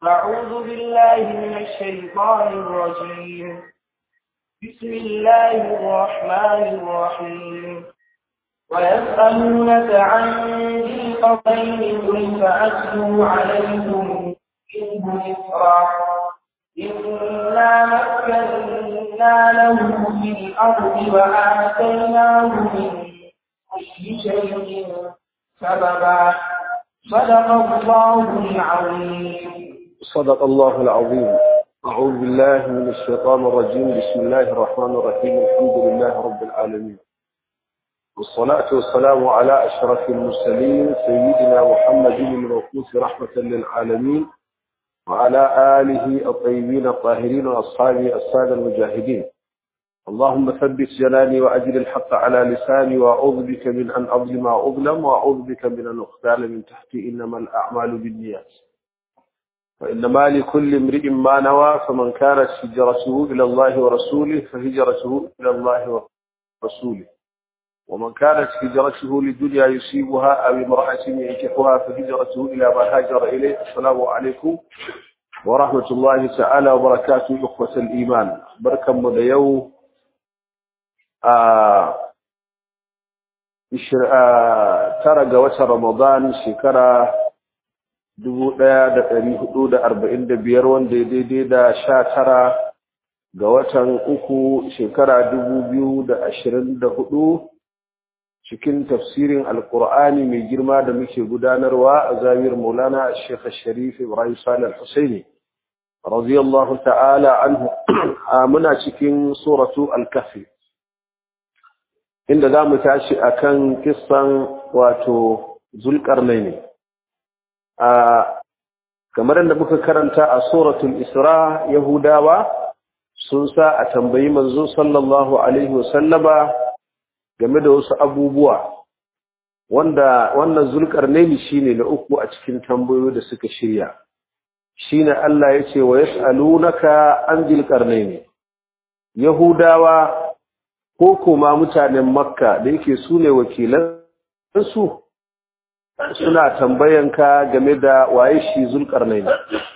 أعوذ بالله من الشيطان الرجيم بسم الله الرحمن الرحيم ويسألونك عن ذي القرنين قل فأتلو عليكم منه ذكرا إنا مكنا له في الأرض وآتيناه من كل شيء سببا صدق الله العظيم صدق الله العظيم أعوذ بالله من الشيطان الرجيم بسم الله الرحمن الرحيم الحمد لله رب العالمين والصلاة والسلام على أشرف المرسلين سيدنا محمد المبعوث رحمة للعالمين وعلى آله الطيبين الطاهرين وأصحابه السادة المجاهدين اللهم ثبت جناني وأجل الحق على لساني وأعوذ بك من أن أظلم أو أظلم وأعوذ بك من أن أختال من تحتي إنما الأعمال بالنيات وإنما لكل امرئ ما نوى فمن كانت هجرته إلى الله ورسوله فهجرته إلى الله ورسوله ومن كانت هجرته للدنيا يصيبها أو امرأة ينكحها فهجرته إلى ما هاجر إليه السلام عليكم ورحمة الله تعالى وبركاته إخوة الإيمان بركة مديو tara ga watan Ramadan shekara dubu ɗaya da ɗari hudu da arba'in da biyar wanda ya daidai da sha tara ga watan uku shekara dubu biyu da ashirin da hudu cikin tafsirin alkur'ani mai girma da muke gudanarwa a zamir maulana shekha sharif ibrahim salih al-husaini radiyallahu ta'ala anhu muna cikin suratu al-kafi inda za mu tashi a kan kissan wato zulƙarnai ne a kamar yadda muka karanta a suratul isra yahudawa sun sa a tambayi manzo sallallahu alaihi wasallama game da wasu abubuwa wanda wannan zulƙarnai shine na uku a cikin tambayoyi da suka shirya shine Allah ya ce wa yas'alunaka an zulƙarnai yahudawa ko kuma mutanen makka da yake su ne wakilansu suna tambayanka game da waye shi zulkarnaini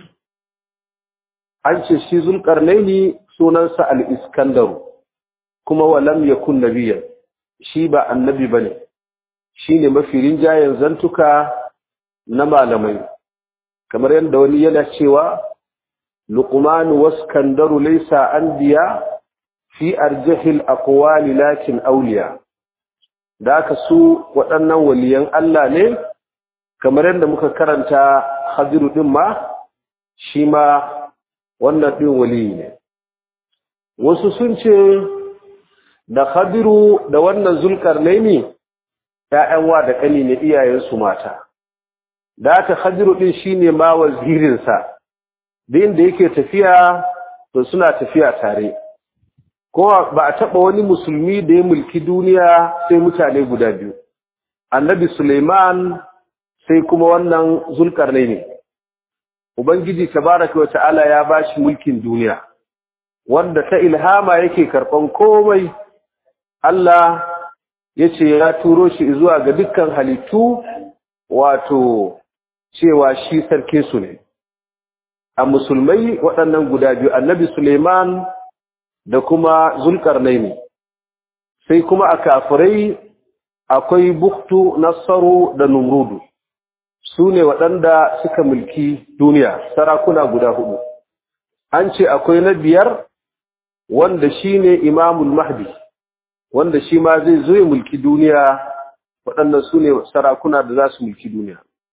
an ce shi zulkarnaini sunansa al-iskandaru kuma walam yakun nabiyyan shi ba annabi bane shine mafi rinjayen zantuka na malamai kamar yadda wani yana cewa luqman waskandaru laysa anbiya fi arjahil aqwali lakin awliya da aka su waɗannan waliyan Allah ne kamar yadda muka karanta hadiru din ma shi ma wannan din wali ne wasu sun ce da hadiru da wannan zulkarnaini ƴaƴan wa da kani ne iyayensu mata da aka hadiru din shine ma wazirinsa din da yake tafiya to suna tafiya tare ko ba a taɓa wani musulmi da ya mulki duniya sai mutane guda biyu annabi suleiman sai kuma wannan zulkarnai ne ubangiji tabaraka wa ta'ala ya bashi mulkin duniya wanda ta ilhama yake karɓan komai Allah ya ce ya turo shi zuwa ga dukkan halittu wato cewa shi sarki su ne a musulmai waɗannan guda biyu annabi suleiman da kuma zulkarnaini sai kuma a kafirai akwai buktu nasaru da numrudu su ne waɗanda suka mulki duniya sarakuna guda hudu an ce akwai na biyar wanda shi ne imamul mahdi wanda shi ma zai zo ya mulki duniya waɗannan su ne sarakuna da za su mulki duniya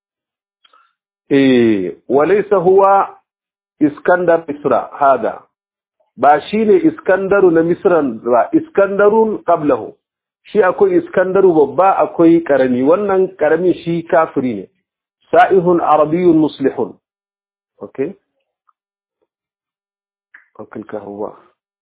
e walaisa huwa iskandar isra hada ba shi ne iskandaru na misran ba iskandarun qablahu shi akwai iskandaru babba akwai karami wannan karami shi kafiri ne sa'ihun arabiyyun muslihun okay okay kahwa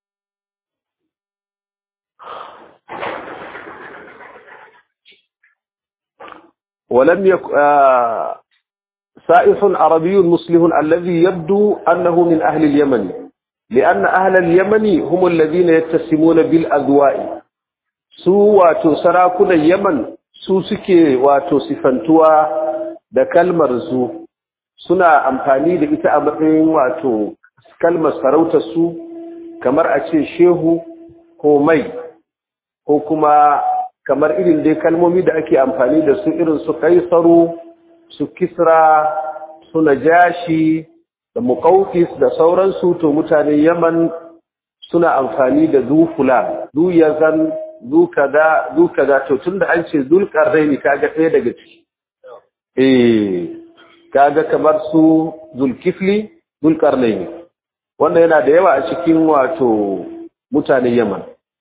ولم يك آه سائح عربي مسلم الذي يبدو أنه من أهل اليمن لأن أهل اليمن هم الذين يتسمون بالأذواء su wato sarakunan Yaman su suke wato sifantuwa da kalmar zu suna amfani da ita a matsayin wato kalmar sarautar su kamar a ce shehu ko mai ko kuma kamar irin dai kalmomi da ake amfani da su irin su kaisaru su kisra su najashi da muqawqis da sauransu to mutanen yaman suna amfani da zu fulan zu yazan zu kaza zu kaza to tunda an ce zulqarnaini kaga ɗaya daga ciki eh kaga kamar su zulkifli zulqarnaini wanda yana da yawa a cikin wato mutanen yaman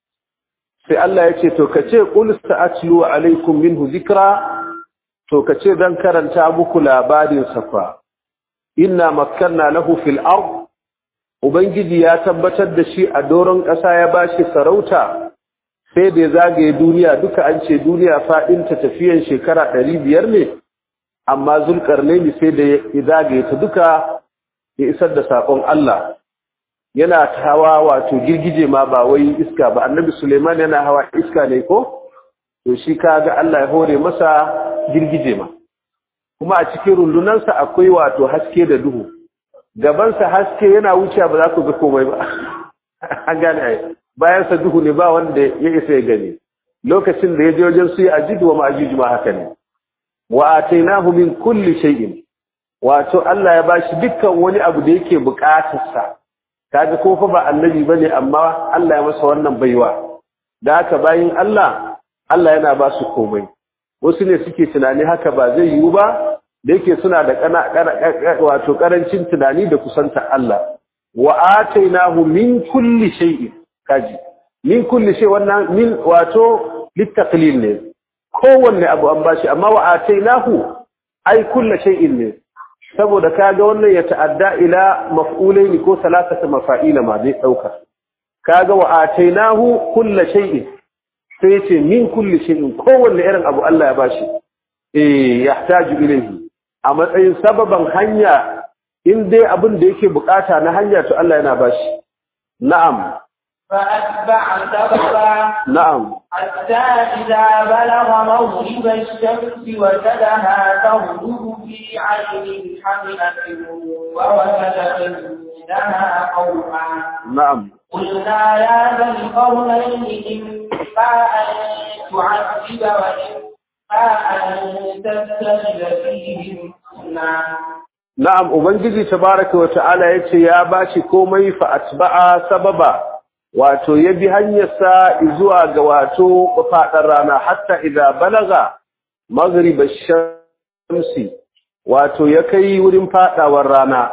sai Allah ya ce to kace qul sa'atlu alaikum minhu zikra to kace dan karanta muku labarin safa inna makkanna lahu fil ard ubangiji ya tabbatar da shi a doron ƙasa ya bashi sarauta sai da zagaye duniya duka an ce duniya fadin ta tafiyan shekara 500 ne amma zulkarnaini sai da ya zagaye ta duka ya isar da sakon Allah yana hawa wato girgije ma ba wai iska ba annabi Suleiman yana hawa iska ne ko to shi kaga Allah ya hore masa girgije ma kuma a cikin rundunansa akwai wato haske da duhu gabansa haske yana wuce ba za ku ga komai ba an gane ai bayan sa duhu ne ba wanda ya isa ya gani lokacin da ya je wajen su yi ajidu wa ma'ajuju ma haka ne wa atainahu min kulli shay'in wato Allah ya bashi dukkan wani abu da yake bukatarsa kaga ko fa ba annabi bane amma Allah ya masa wannan baiwa da haka bayin Allah Allah yana ba su komai wasu ne suke tunani haka ba zai yiwu ba da yake suna da kana wato karancin tunani da kusanta Allah wa atainahu min kulli shay'in kaji min kulli shay wannan min wato litaqlil ne kowanne abu an bashi amma wa atainahu ai kulli shay'in ne saboda kaga wannan ya ta'adda ila maf'ulaini ko salasata mafa'ila ma zai dauka kaga wa atainahu kulli shay'in sai ce min kulli shay'in kowanne irin abu Allah ya bashi eh yahtaju ilayhi a matsayin sababan hanya in dai abin da yake bukata na hanya to Allah yana bashi na'am فأتبع سببا na'am حتى إذا بلغ مغرب الشمس وجدها تغرب في عين حمئة ووجد عندها قوما na'am قلنا يا ذا القرنين إما أن تعذب وإما أن تتخذ فيهم حسنا na'am ubangiji tabaraka wa ta'ala yace ya bashi komai fa atba'a sababa wato ya bi hanyarsa zuwa ga wato fadar rana hatta idza balaga maghrib ash-shamsi wato ya kai wurin fadawar rana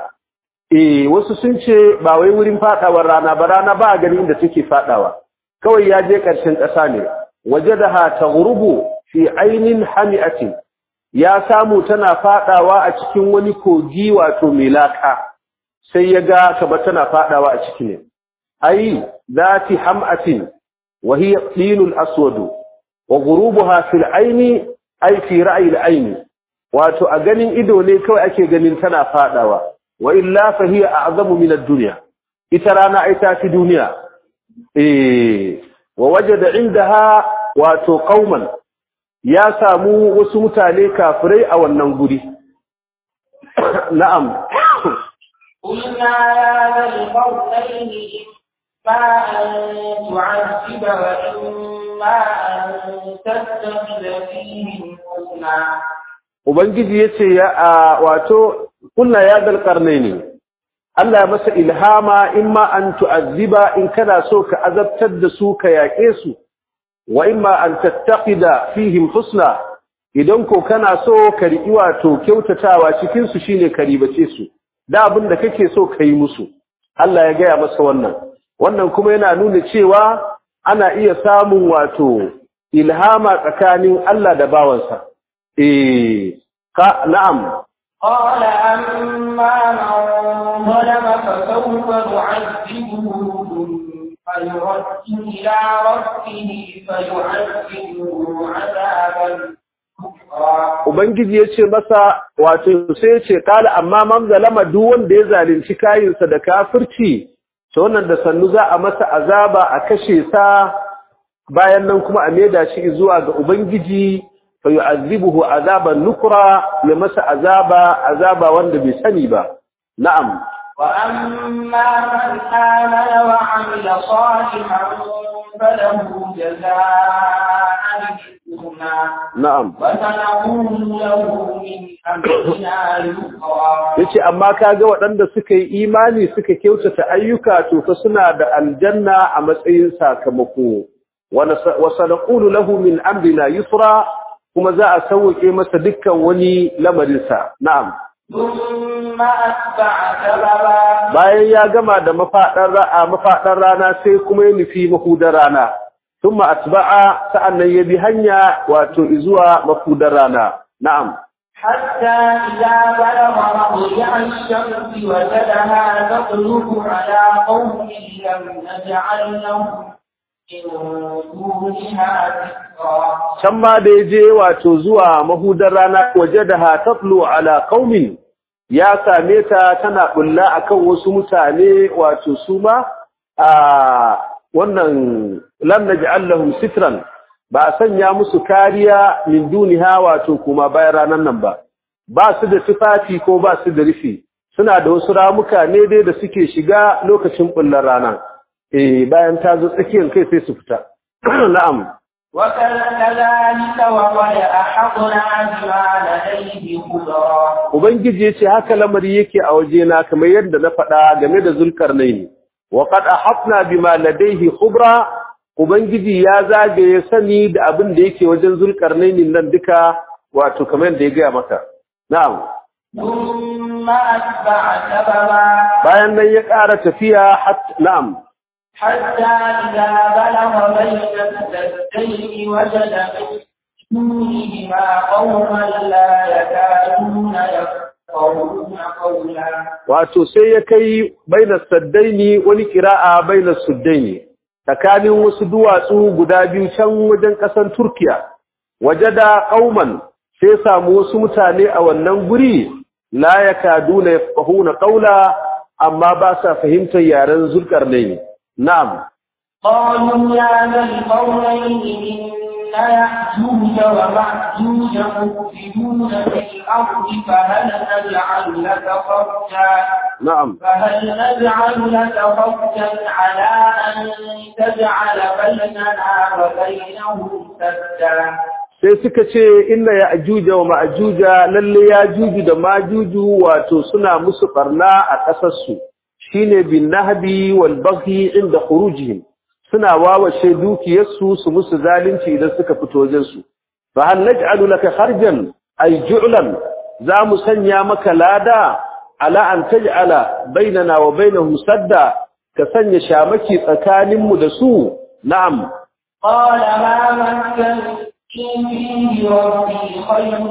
eh wasu sun ce ba wai wurin fadawar rana ba rana ba gani inda take fadawa kawai ya je karshen ƙasa ne wajadaha taghrubu fi ainin hami'atin ya samu tana fadawa a cikin wani kogi wato mai laka sai ya ga kaba tana fadawa a ciki ne ai zati ham'atin wa hiya tinul aswad wa ghurubuha fil aini ai fi ra'yi al aini wato a ganin ido ne kawai ake ganin tana fadawa wa illa fa hiya a'zamu min ad-dunya ita rana ai ta fi duniya eh wa wajada indaha wato qauman ya samu wasu mutane kafirai a wannan guri na'am قلنا يا ذا القرنين إما أن تعذب وإما أن تتخذ فيهم حسنا ubangiji yace ya a wato kullu ya dal qarnaini Allah ya masa ilhama imma an tu'azziba in kana so ka azabtar da su ka yake su wa imma an tattaqida fihim husna idan ko kana so ka riki wato kyautatawa cikin su shine ka ribace su da abin da kake so kai musu Allah ya gaya masa wannan wannan kuma yana nuna cewa ana iya samun wato ilhama tsakanin Allah da bawansa eh ka na'am قال أما من ظلم فسوف نعذبه ثم يرد إلى ربه فيعذبه عذابا نكرا Ubangiji ya ce masa wato sai ya ce kala amma man zalama duk wanda ya zalunci kayinsa da kafirci to wannan da sannu za a masa azaba a kashe sa bayan nan kuma a maida shi zuwa ga Ubangiji fayu'adhibuhu azaban nukra ya masa azaba azaba wanda bai sani ba na'am وأما من آمن وعمل صالحا فله جزاء الحسنى na'am وسنقول له من أمرنا يسرا yace amma kaga waɗanda suka yi imani suka kyautata ayyuka to fa suna da aljanna a matsayin sakamako wa sanaqulu lahu min amrina yusra kuma za a sauke masa dukkan wani lamarin sa na'am ثم أتبع سببا bayan ya gama da mafaɗar ra'a mafaɗar rana sai kuma ya nufi mahudar rana thumma atba'a sa'annan ya bi hanya wato zuwa mahudar rana na'am حتى إذا بلغ مطلع الشمس وجدها تطلب على قوم لم نجعل لهم من دونها سترا can ma da ya je wato zuwa mahudar rana waje da hatatlu ala qaumin ya same ta tana bulla akan wasu mutane wato su ma a wannan lam naj'al lahum sitran ba a sanya musu kariya min duniha wato kuma bayan ranan nan ba ba su da tufafi ko ba su da rufi suna da wasu ramuka ne dai da suke shiga lokacin bullar rana eh bayan ta zo tsakiyar kai sai su fita na'am وكذلك وقد أحطنا بما لديه خبرا Ubangiji ya ce haka lamari yake a wajena kamar yadda na faɗa game da zulkarnaini. Wa qad ahafna bima ladayhi khubra Ubangiji ya zagaye sani da abin da yake wajen zulkarnaini nan duka wato kamar yadda ya gaya maka. Na'am. ثم أتبع سببا Bayan nan ya ƙara tafiya hat na'am. حتى إذا بلغ بين السدين وجد من دونهما قوما لا يكادون يفقهون قولا Wato sai ya kai bainas saddaini wani kira'a bainas suddaini tsakanin wasu duwatsu guda biyu can wajen ƙasar Turkiya. Wajada qauman sai samu wasu mutane a wannan guri la yakaduna yafqahuna qawla amma ba sa fahimtar yaren zulkarnaini. Na'am. قالوا يا ذا القرنين إن يأجوج ومأجوج مفسدون في الأرض فهل نجعل لك خرجا Na'am. فهل نجعل لك خرجا على أن تجعل بيننا وبينهم سدا sai suka ce inna ya ajuja wa ma'ajuja lalle ya juju da majuju wato suna musu barna a ƙasarsu shine bin nahbi wal baghi inda khurujihim suna wawashe dukiyarsu su musu zalunci idan suka fito wajen su fa hal naj'alu laka kharjan ay ju'lan za mu sanya maka lada ala an taj'ala bainana wa bainahum sadda ka sanya shamaki tsakaninmu da su na'am قال ما مكنني فيه ربي خير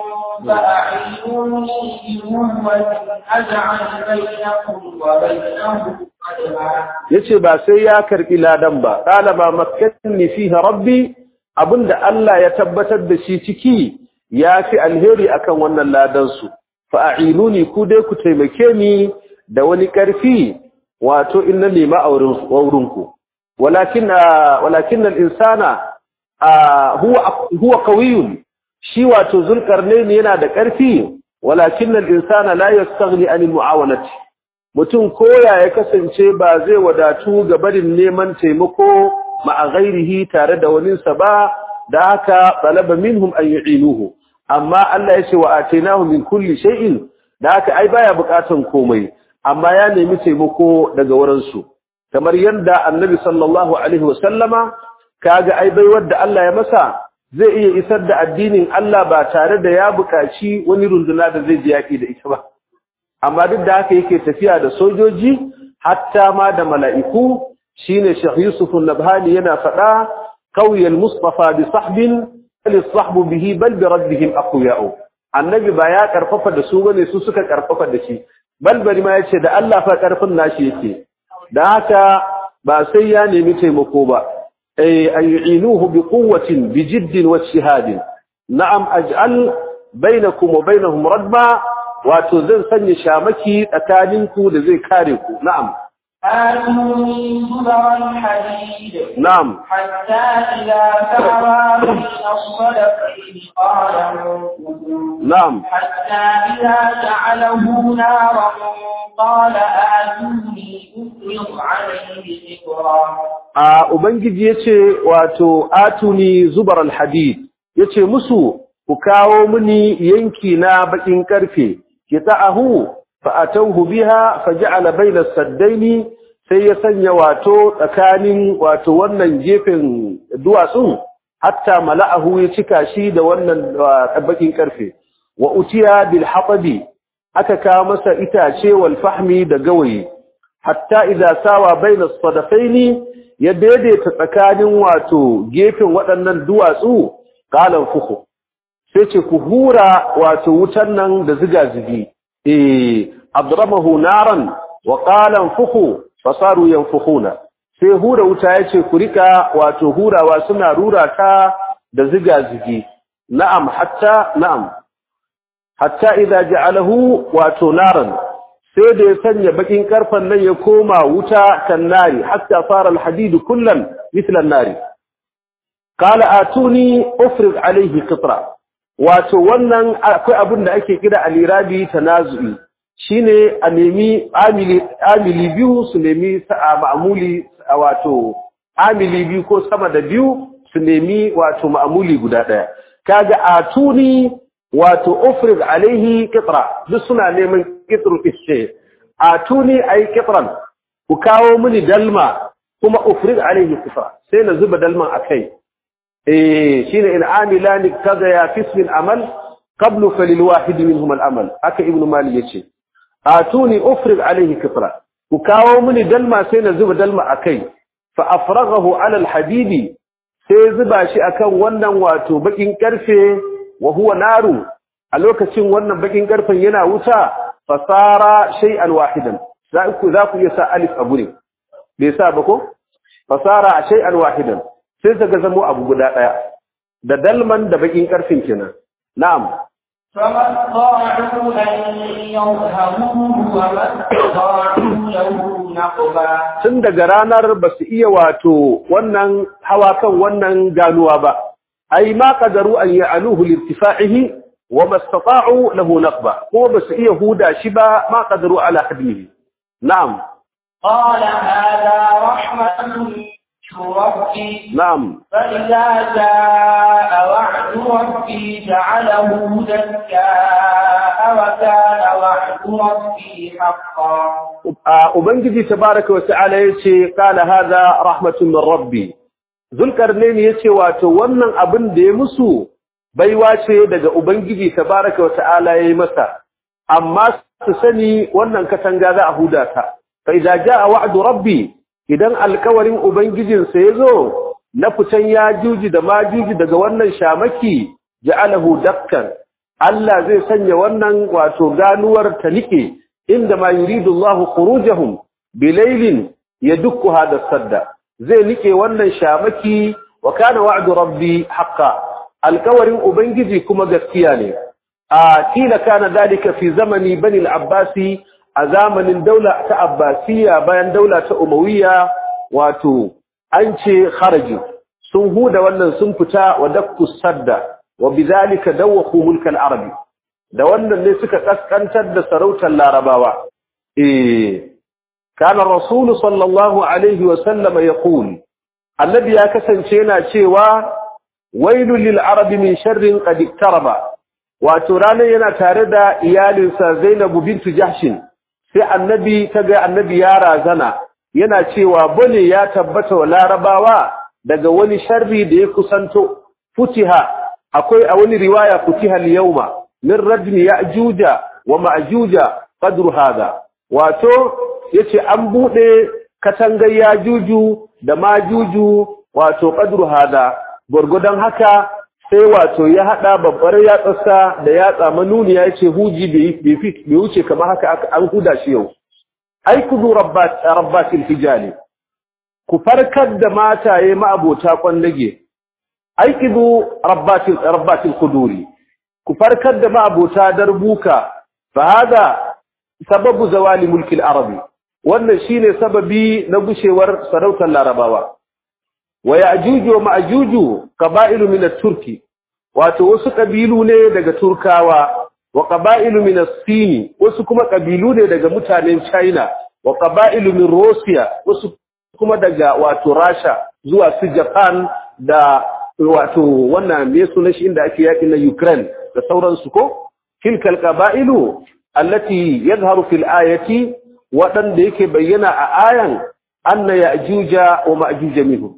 فأعينوني بقوة أجعل بينكم وبينهم قدما yace ba sai ya karbi ladan ba qala ba makkanni fihi rabbi abinda Allah ya tabbatar da shi ciki yafi alheri akan wannan ladan su fa a'inuni ku dai ku taimake ni da wani karfi wato inna lima aurin wurin ku walakin walakin al-insana huwa huwa qawiyun shi wato zulkarnaini yana da karfi walakin al-insana la yastaghni an al-mu'awanati mutum koya ya kasance ba zai wadatu ga barin neman taimako ma'a ghairihi tare da waninsa ba da haka talaba minhum an yu'inuhu amma Allah ya ce wa atainahu min kulli shay'in da haka ai baya bukatan komai amma ya nemi taimako daga wurin su kamar yanda annabi sallallahu alaihi wasallama kaga ai bai wanda Allah ya masa zai iya isar da addinin Allah ba tare da ya buƙaci wani runduna da zai ji yaki da ita ba amma duk da haka yake tafiya da sojoji hatta ma da mala'iku shine Sheikh Yusuf an-Nabhani yana faɗa qawiyal mustafa bi sahbin bal sahbu bihi bal bi rabbihim aqwiya'u annabi ba ya karfafa da su bane su suka karfafa da shi bal bari ma yace da Allah fa karfin nashi yake da haka ba sai ya nemi taimako ba ay ay'inuhu bi quwwatin bi jiddin wa shihadin na'am aj'al bainakum wa bainahum radba wato zan sanya shamaki tsakaninku da zai kare ku na'am آتوني زبر الحديد na'am حتى إذا ساوى بين الصدفين قال انفذوا na'am حتى إذا جعله نارا قال آتوني أفرغ عليه قطرا a ubangiji yace wato atuni zubar alhadid yace musu ku kawo mini yanki na bakin karfe kita'ahu fa atawhu biha faj'ala bayna as-saddaini sai ya sanya wato tsakanin wato wannan gefen duwatsun hatta mala'ahu ya cika shi da wannan uh, bakin karfe wa utiya bil hatabi aka kawo masa itace wal fahmi da gawayi hatta idza sawa bayna as-sadafaini ya daidaita tsakanin wato gefen waɗannan duwatsu qalan fuhu sai ce ku hura wato wutan nan da ziga zigi eh adramahu naran wa qalan fuhu fasaru yanfukhuna sai hura wuta yace ku rika wato hurawa suna rura ta da ziga zigi na'am hatta na'am hatta idza ja'alahu wato naran sai da ya sanya bakin karfan nan ya koma wuta kan nari hatta fara alhadid kullan mithla an-nari qala atuni ufrid alayhi qitra wato wannan akwai abin da ake kira alirabi tanazu'i shine a nemi amili amili biyu su nemi sa'a ma'muli wato amili biyu ko sama da biyu su nemi wato ma'muli guda daya kaga atuni wato ufrid alaihi qitra duk suna neman qitru ishe atuni ay qitran ku kawo mini dalma kuma ufrid alaihi qitra sai na zuba dalman akai eh shine in amilani kaza ya fismin amal qablu falil wahid minhum al amal haka ibnu mali yace atuni ufrid alaihi qitra ku kawo mini dalma sai na zuba dalma akai fa afraghahu ala al hadidi sai zuba shi akan wannan wato bakin karfe wa huwa naru a lokacin wannan bakin karfen yana wuta fasara shay'an wahidan za ku za ku iya sa alif a gure bai sa ba ko fasara shay'an wahidan sai daga zamo abu guda daya da dalman da bakin karfin kenan na'am فما استطاعوا أن يظهروه وما استطاعوا له نقبا tun daga ranar ba su iya wato wannan hawa kan wannan ganuwa ba ai ma qadaru an ya'aluhu lirtifa'ihi wa mastata'u lahu naqba ko ba su iya huda shi ba ma qadaru ala hadmihi na'am قال هذا رحمة من ربي na'am فإذا جاء وعد ربي جعله دكاء وكان وعد ربي حقا a ubangiji tabaraka wa ta'ala yace qala hadha rahmatun min rabbi zulkarnain yace wato wannan abin da ya musu baiwa ce daga ubangiji tabaraka wa ta'ala yayi masa amma su sani wannan katanga za a huda ta fa idza jaa wa'du rabbi idan alkawarin ubangijin sa yazo na fitan yajuji da majuji daga wannan shamaki ja'alahu dakkan Allah zai sanya wannan wato ganuwar ta nike inda ma yuridu Allah khurujahum bilailin yadukku hada sadda zai nike wannan shamaki wa kana wa'du rabbi haqqan alkawarin ubangiji kuma gaskiya ne a kila kana dalika fi zamani bani al-abbasi a zamanin daula ta abbasiya bayan daula ta umayya wato an ce kharaju sun huda wannan sun fita wa dakku sadda wa bidhalika dawqu mulk al-arabi da wannan ne suka kaskantar da sarautar larabawa eh kana rasul sallallahu alaihi wa sallama yaqul annabi ya kasance yana cewa wailul lil arabi min sharrin qad iktaraba wato ranar yana tare da iyalinsa Zainabu bintu Jahshin sai annabi kaga annabi ya razana yana cewa bane ya tabbata wa larabawa daga wani sharri da ya kusanto futiha akwai a wani riwaya futiha al-yawma min rajmi ya'juja wa ma'juja qadru hada wato yace an bude katangar yajuju da majuju wato qadru hada gurgudan haka sai wato ya hada babbar yatsarsa da yatsa manuniya yace huji bai bai bai wuce kamar haka an huda shi yau ai kudu rabbat rabbatil hijali ku farkar da mataye ma'abota kwandage ai kudu rabbatil rabbatil quduri ku farkar da ma'abota darbuka fa hada sababu zawali mulki al-arabi wannan shine sababi na gushewar sarautar larabawa wa ya'juju wa ma'juju qaba'ilu min at-turki wato wasu kabilu ne daga turkawa wa qaba'ilu min as-sin wasu kuma kabilu ne daga mutanen china wa qaba'ilu min russia wasu kuma daga wato rasha zuwa su japan da wato wannan me sunan shi inda ake yaki na ukraine da sauransu ko tilkal qaba'ilu allati yadhharu fil ayati wadanda yake bayyana a ayan anna ya'juja wa ma'juja minhum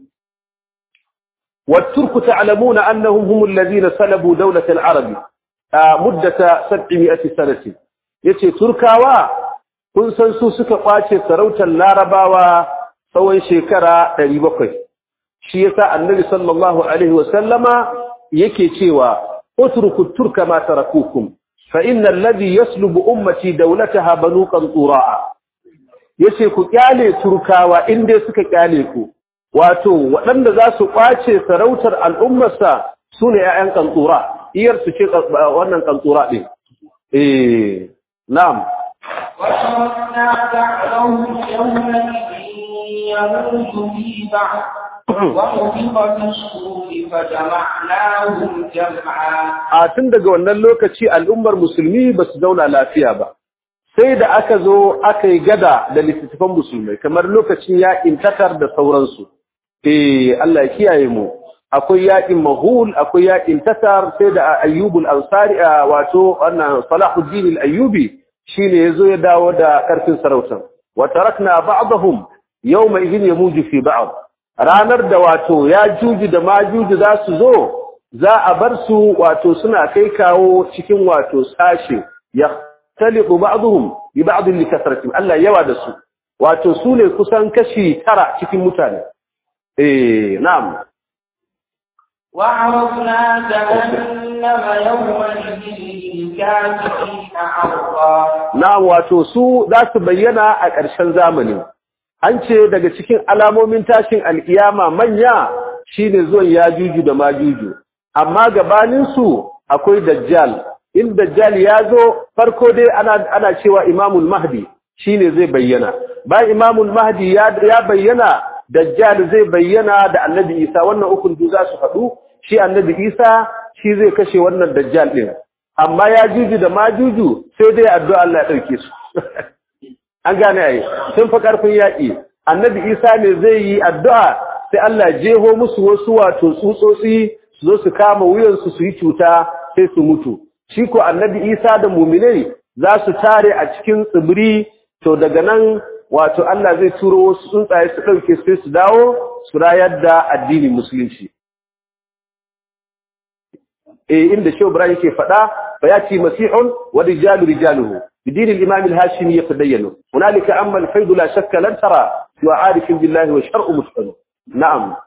والترك تعلمون أنهم هم الذين سلبوا دولة العرب مدة 700 سنة yace turkawa kun san su suka kwace sarautar larabawa tsawon shekara 700 shi yasa annabi sallallahu alaihi wasallama yake cewa utruku turka ma tarakukum fa innal ladhi yaslubu ummati dawlataha banu qantura yace ku kyale turkawa inda suka kyale ku wato waɗanda za su ƙwace sarautar al'ummarsa su ne ‘ya'yan ƙantsura, iyar su ce wannan ƙantsura ɗin. Eh, na'am. وَشَرَعْنَا بَعْضَهُمْ يَوْمَئِذٍ يَمُوتُ فِي بَعْضٍ وَنُفِخَ فِي الصُّورِ فَجَمَعْنَاهُمْ جَمْعًا A tun daga wannan lokaci al'ummar musulmi ba su zauna lafiya ba. Sai da aka zo aka yi gada da littattafan musulmai, kamar lokacin yaƙin tatar da sauransu. eh Allah ya kiyaye mu akwai yakin mahul akwai yakin tatar sai da ayyubul ansari wato wannan salahuddin al-ayyubi shine yazo ya dawo da karfin sarautar wa tarakna ba'dahum yawma idhin yamuju fi ba'd ranar da wato ya juji da majuji za su zo za a bar su wato suna kai kawo cikin wato sashi yahtaliqu ba'dhum bi ba'd li kasratin Allah yawa da su wato su ne kusan kashi tara cikin mutane إيه نعم وعرضنا جهنم يومئذ للكافرين عرضا نعم wato su za su bayyana a ƙarshen zamani an ce daga cikin alamomin tashin alkiyama manya shine zuwan yajuju da majuju amma gabanin su akwai dajjal in dajjal ya zo farko dai ana ana cewa imamul mahdi shine zai bayyana bayan imamul mahdi ya bayyana dajjal zai bayyana da annabi isa wannan ukun du za su haɗu shi annabi isa shi zai kashe wannan dajjal ɗin amma ya juju da majuju sai dai addu'a Allah ya ɗauke su an gane ai sun fa ƙarfin yaƙi annabi isa ne zai yi addu'a sai Allah jeho musu wasu wato tsutsotsi su zo su kama wuyansu su yi cuta sai su mutu shi ko annabi isa da muminai za su tare a cikin tsibiri to daga nan wato Allah zai turo wasu tsuntsaye su ɗauke sai su dawo su rayar da addinin musulunci. E inda Shehu Ibrahim yake faɗa fa yati masihun wa rijalu rijaluhu bidin al-imam al-hashimi yatadayyanu hunalika amma al-fayd la shakka lan tara wa arif billahi wa shar'u mustaqim na'am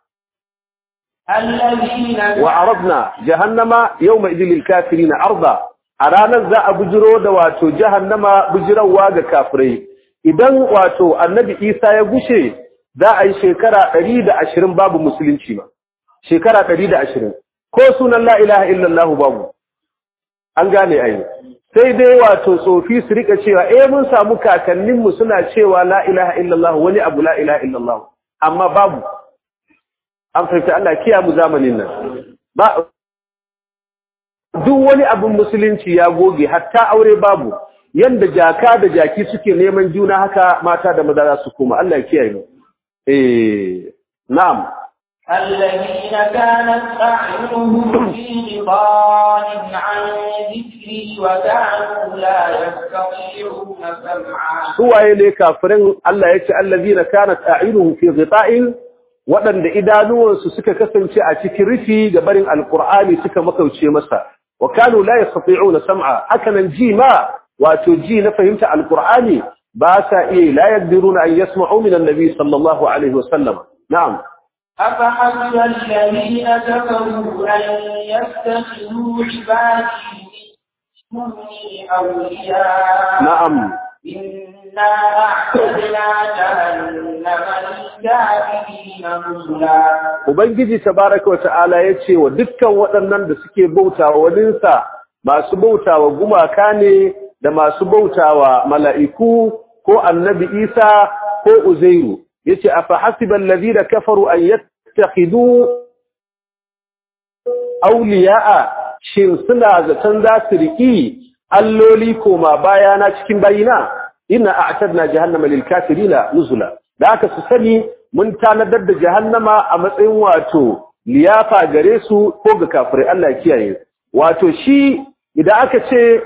الذين wa aradna jahannama yawma idhil lil kafirin arda a ranar za a bujiro da wato jahannama bujirawa ga kafirai idan wato annabi isa ya gushe za a yi shekara ɗari da ashirin babu musulunci ba shekara ɗari da ashirin ko sunan la ilaha illallah babu an gane ai sai dai wato tsofi su rika cewa eh mun samu kakanninmu suna cewa la ilaha illallah wani abu la ilaha illallah amma babu an fahimta Allah kiya mu zamanin nan ba duk wani abin musulunci ya goge hatta aure babu yanda jaka da jaki suke neman juna haka mata da maza za su koma Allah ya kiyaye mu eh na'am الذين كانت أعينهم في غضاء عن ذكري وكانوا لا يستطيعون سمعا suwaye ne kafirin Allah ya ce allazina kanat a'yunuhum fi ghita'in waɗanda idanuwansu suka kasance a cikin rufi ga barin alqur'ani suka makauce masa wa kanu la yastati'una sam'a hakanan ji ma wato ji na fahimta alqur'ani ba sa iya la yaqdiruna an yasma'u min annabi sallallahu alaihi wasallam na'am أفحسب الذين كفروا أن يتخذوا عبادي من دوني أولياء na'am إنا أعتدنا جهنم للكافرين نزلا Ubangiji tabaraka wata'ala ya ce wa dukkan waɗannan da suke bautawa waninsa masu bautawa gumaka ne da masu bautawa mala'iku ko annabi Isa ko Uzairu yace afa hasiban ladina kafaru an yattakhidu awliya'a shin suna zaton za su riki alloli koma bayana cikin bayina inna a'tadna jahannama lil kafirina nuzula da aka su sani mun tanadar da jahannama a matsayin wato liyafa gare su ko ga kafirai Allah ya kiyaye wato shi idan aka ce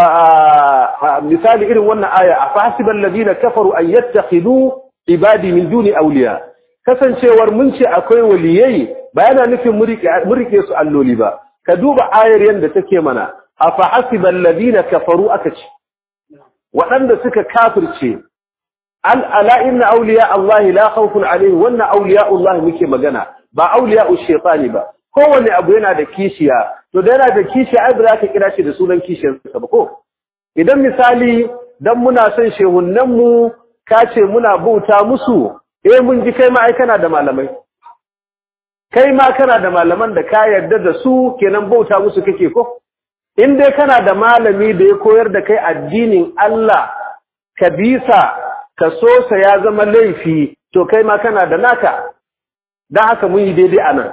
wa misali irin wannan aya afa hasiban ladina kafaru an yattakhidu ibadi min duni awliya kasancewar mun ce akwai waliyai ba yana nufin murike su alloli ba ka duba ayar yanda take mana afa hasiban ladina kafaru aka ce waɗanda suka kafirce al ala inna awliya Allah la khawfun alaihim wannan awliya Allah muke magana ba awliya shaytani ba kowanne abu yana da kishiya to da yana da kishiya ai ba za ka kira shi da sunan kishiyarsa ba ko idan misali dan muna son shehunnan mu ka ce muna bauta musu eh mun ji kai ma ai kana da malamai kai ma kana da malaman da ka yarda da su kenan bauta musu kake ko in dai kana da malami da ya koyar da kai addinin Allah ka bisa ka so sa ya zama laifi to kai ma kana da naka dan haka mun yi daidai anan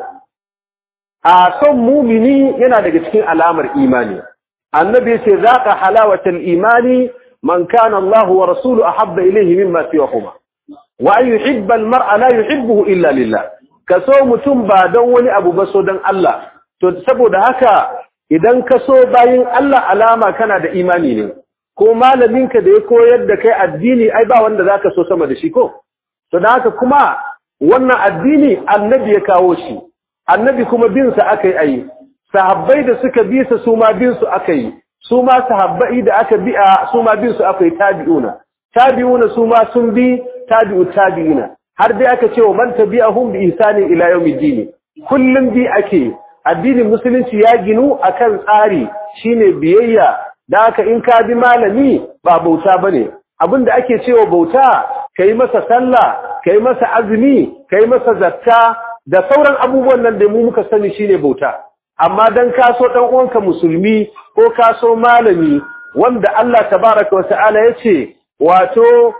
a son mumini yana daga cikin alamar imani annabi yace zaqa halawatal imani man kana Allah wa rasuluhu ahabba ilayhi mimma siwahuma wa an yuhibba al-mar'a la yuhibbuhu illa lillah ka so mutum ba don wani abu ba so don Allah to saboda haka idan ka so bayin Allah alama kana da imani ne ko malaminka da ya koyar da kai addini ai ba wanda zaka so sama da shi ko to da haka kuma wannan addini annabi ya kawo shi annabi kuma bin sa akai ayi sahabbai da suka bi sa su ma bin su akai su ma sahabbai da aka bi a su ma bin su akai tabi'una tabi'una su ma sun bi tabi'u tabi'ina har dai aka ce wa man tabi'ahum bi ihsani ila yawmiddin kullum bi ake addinin musulunci ya ginu akan tsari shine biyayya da haka in ka bi malami ba bauta bane abinda ake cewa bauta kai masa sallah kai masa azumi kai masa zakka da sauran abubuwan nan da mu muka sani shine bauta amma dan ka so dan uwanka musulmi ko ka so malami wanda Allah tabaaraka wa ta'ala yace wato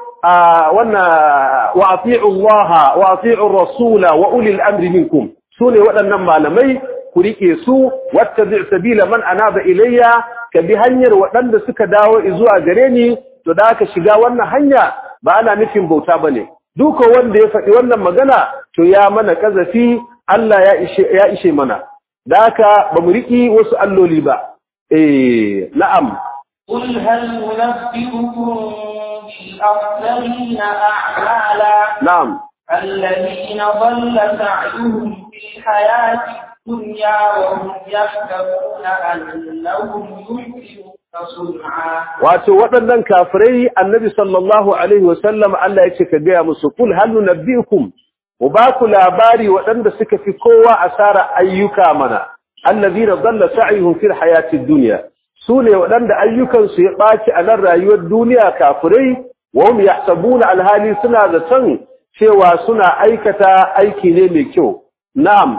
wannan wa ati'u Allah wa ati'u rasula wa ulil amri minkum sune waɗannan malamai ku rike su wattabi' sabila man anaba ilayya ka bi hanyar waɗanda suka dawo zuwa gare ni to da ka shiga wannan hanya ba ana nufin bauta bane duka wanda ya faɗi wannan magana to ya mana kazafi Allah ya ishe ya ishe mana da haka ba mu riki wasu alloli ba eh na'am قل هل ننبئكم بالأخسرين أعمالا na'am الذين ضل سعيهم في الحياة الدنيا وهم يحسبون أنهم يحسنون صنعا wato waɗannan kafirai annabi sallallahu alaihi wasallam Allah ya ce ka gaya musu kul hal nunabbiukum wa ba ku labari waɗanda suka fi kowa asara ayyuka mana allazina dalla sa'yuhum fil hayatid dunya sune waɗanda ayyukansu ya ɓaci a nan rayuwar duniya kafirai wa hum yahsabuna alhali suna zaton cewa suna aikata aiki ne mai kyau na'am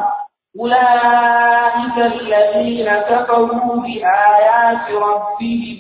أولئك الذين كفروا بآيات ربهم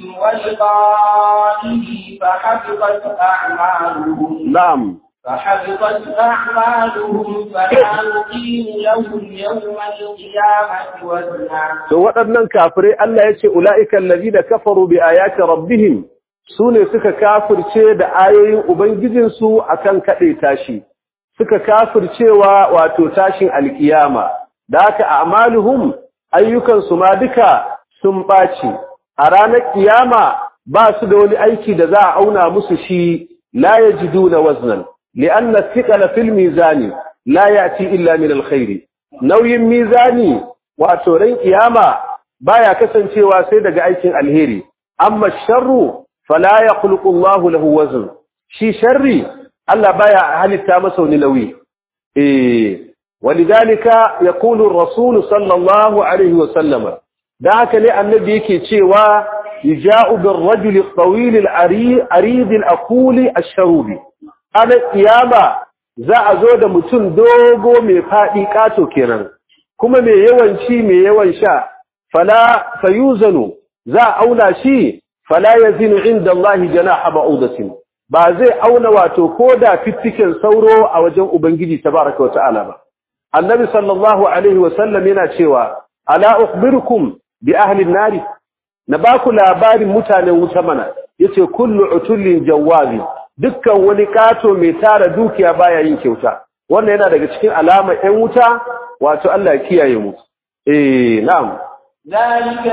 ولقائه فحبطت أعمالهم na'am فحبطت أعمالهم فلا نقيم لهم يوم القيامة وزنا to waɗannan kafirai Allah ya ce ula'ika allazina kafaru bi ayati rabbihim sune suka kafirce da ayoyin ubangijinsu akan kade tashi suka kafircewa wato tashin alkiyama da haka a'maluhum ayyukan su ma duka sun baci a ranar kiyama ba su da wani aiki da za a auna musu shi la yajiduna waznan li'anna thiqala fil mizani la yati illa min alkhair nauyin mizani wato ran kiyama baya kasancewa sai daga aikin alheri amma sharru fala yakhluqu Allahu lahu wazn shi sharri Allah baya halitta masa wani nauyi eh walidalika yaqulu ar-rasul sallallahu alaihi wa sallama da haka ne annabi yake cewa yaja'u bir-rajuli at-tawil al-arid al-aquli ash-sharubi ana kiyama za a zo da mutum dogo mai fadi kato kenan kuma mai yawan ci mai yawan sha fala fayuzanu za a auna shi fala yazinu inda Allah janaha ba'udatin ba zai auna wato ko da fiffiken sauro a wajen ubangiji tabaraka wa ta'ala ba annabi sallallahu alaihi wa sallam yana cewa ala ukhbirukum bi ahli an-nari na baku labarin mutanen wuta mana yace kullu utullin jawazi dukkan wani kato mai tara dukiya baya yin kyauta wannan yana daga cikin alama ɗan wuta wato Allah ya kiyaye mu eh na'am ذلك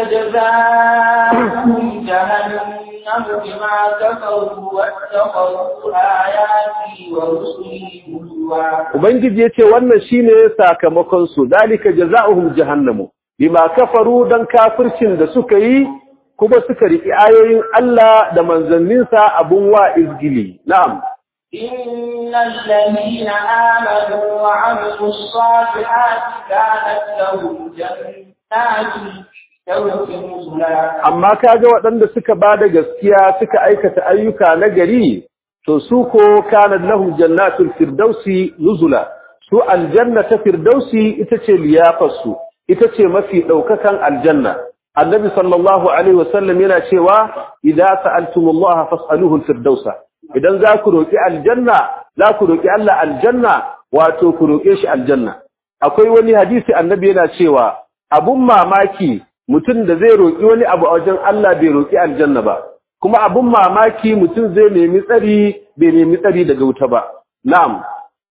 جزاؤهم جهنم بما كفروا واتخذوا آياتي ورسلي هزوا ubangiji yace wannan shine sakamakon su dalika jazaohum jahannamu bima kafaru dan kafircin da suka yi kuma suka riki ayoyin Allah da manzanninsa abun wa izgili na'am إن الذين آمنوا وعملوا الصالحات كانت لهم جنات الفردوس نزلا amma kaga waɗanda suka bada gaskiya suka aikata ayyuka na gari to su ko kana lahum jannatul firdausi nuzula su aljanna ta firdausi ita ce liyafarsu ita ce mafi ɗaukakan aljanna annabi sallallahu alaihi wasallam yana cewa idza sa'altumullaha fas'aluhu alfirdausa idan za ku roki aljanna za ku roki Allah aljanna wato ku roke shi aljanna akwai wani hadisi annabi yana cewa abun mamaki mutum da zai roki wani abu a wajen Allah bai roki aljanna ba kuma abun mamaki mutum zai nemi tsari bai nemi tsari daga wuta ba na'am